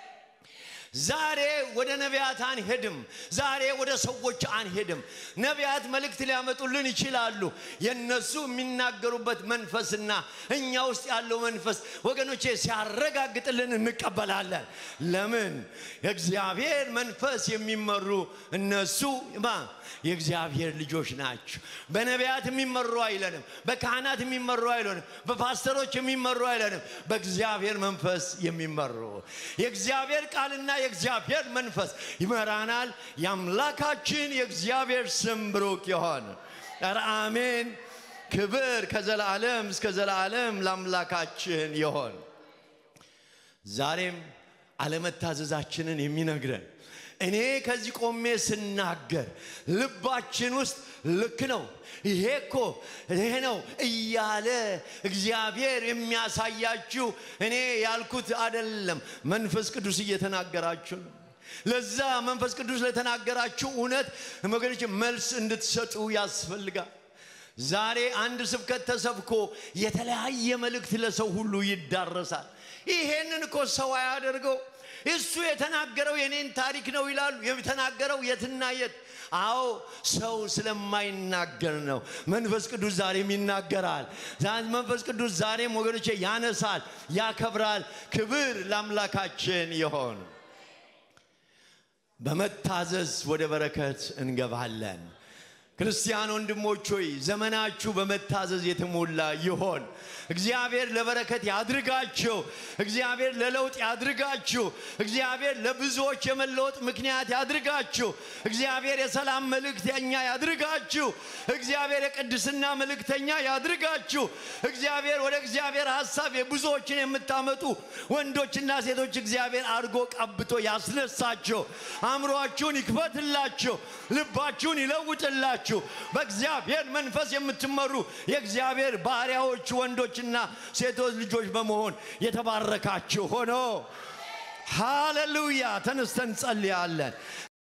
ዛሬ ወደ ነቢያት አንሄድም። ዛሬ ወደ ሰዎች አንሄድም። ነቢያት መልእክት ሊያመጡልን ይችላሉ። የነሱ የሚናገሩበት መንፈስና እኛ ውስጥ ያለው መንፈስ ወገኖቼ ሲያረጋግጥልን እንቀበላለን። ለምን? የእግዚአብሔር መንፈስ የሚመሩ እነሱ ማ የእግዚአብሔር ልጆች ናቸው። በነቢያት የሚመሩ አይለንም። በካህናት የሚመሩ አይለንም። በፓስተሮች የሚመሩ አይለንም። በእግዚአብሔር መንፈስ የሚመሩ የእግዚአብሔር ቃልና የእግዚአብሔር መንፈስ ይመራናል። የአምላካችን የእግዚአብሔር ስም ብሩክ ይሆን። ኧረ አሜን። ክብር ከዘላለም እስከ ዘላለም ለአምላካችን ይሆን። ዛሬም አለመታዘዛችንን የሚነግረን እኔ ከዚህ ቆሜ ስናገር ልባችን ውስጥ ልክ ነው ይሄ እኮ ይሄ ነው እያለ እግዚአብሔር የሚያሳያችሁ እኔ ያልኩት አይደለም። መንፈስ ቅዱስ እየተናገራችሁ ነው። ለዛ መንፈስ ቅዱስ ለተናገራችሁ እውነት ወገኖች መልስ እንድትሰጡ ያስፈልጋል። ዛሬ አንድ ስብከት ተሰብኮ የተለያየ መልእክት ለሰው ሁሉ ይዳረሳል። ይሄንን እኮ ሰው አያደርገው። እሱ የተናገረው የኔን ታሪክ ነው ይላሉ። የተናገረው የትና የት? አዎ ሰው ስለማይናገር ነው። መንፈስ ቅዱስ ዛሬም ይናገራል። መንፈስ ቅዱስ ዛሬም ወገኖቼ ያነሳል፣ ያከብራል። ክብር ለአምላካችን ይሆን። በመታዘዝ ወደ በረከት እንገባለን። ክርስቲያን ወንድሞች ሆይ ዘመናችሁ በመታዘዝ የተሞላ ይሆን። እግዚአብሔር ለበረከት ያድርጋችሁ። እግዚአብሔር ለለውጥ ያድርጋችሁ። እግዚአብሔር ለብዙዎች የመለወጥ ምክንያት ያድርጋችሁ። እግዚአብሔር የሰላም መልእክተኛ ያድርጋችሁ። እግዚአብሔር የቅድስና መልእክተኛ ያድርጋችሁ። እግዚአብሔር ወደ እግዚአብሔር ሐሳብ የብዙዎችን የምታመጡ ወንዶችና ሴቶች እግዚአብሔር አድርጎ ቀብቶ ያስነሳችሁ። አእምሯችሁን ይክፈትላችሁ። ልባችሁን ይለውጥላችሁ። በእግዚአብሔር መንፈስ የምትመሩ የእግዚአብሔር ባሪያዎች ወንዶችና ሴቶች ልጆች በመሆን የተባረካችሁ ሆኖ ሃሌሉያ። ተነስተን ጸልያለን።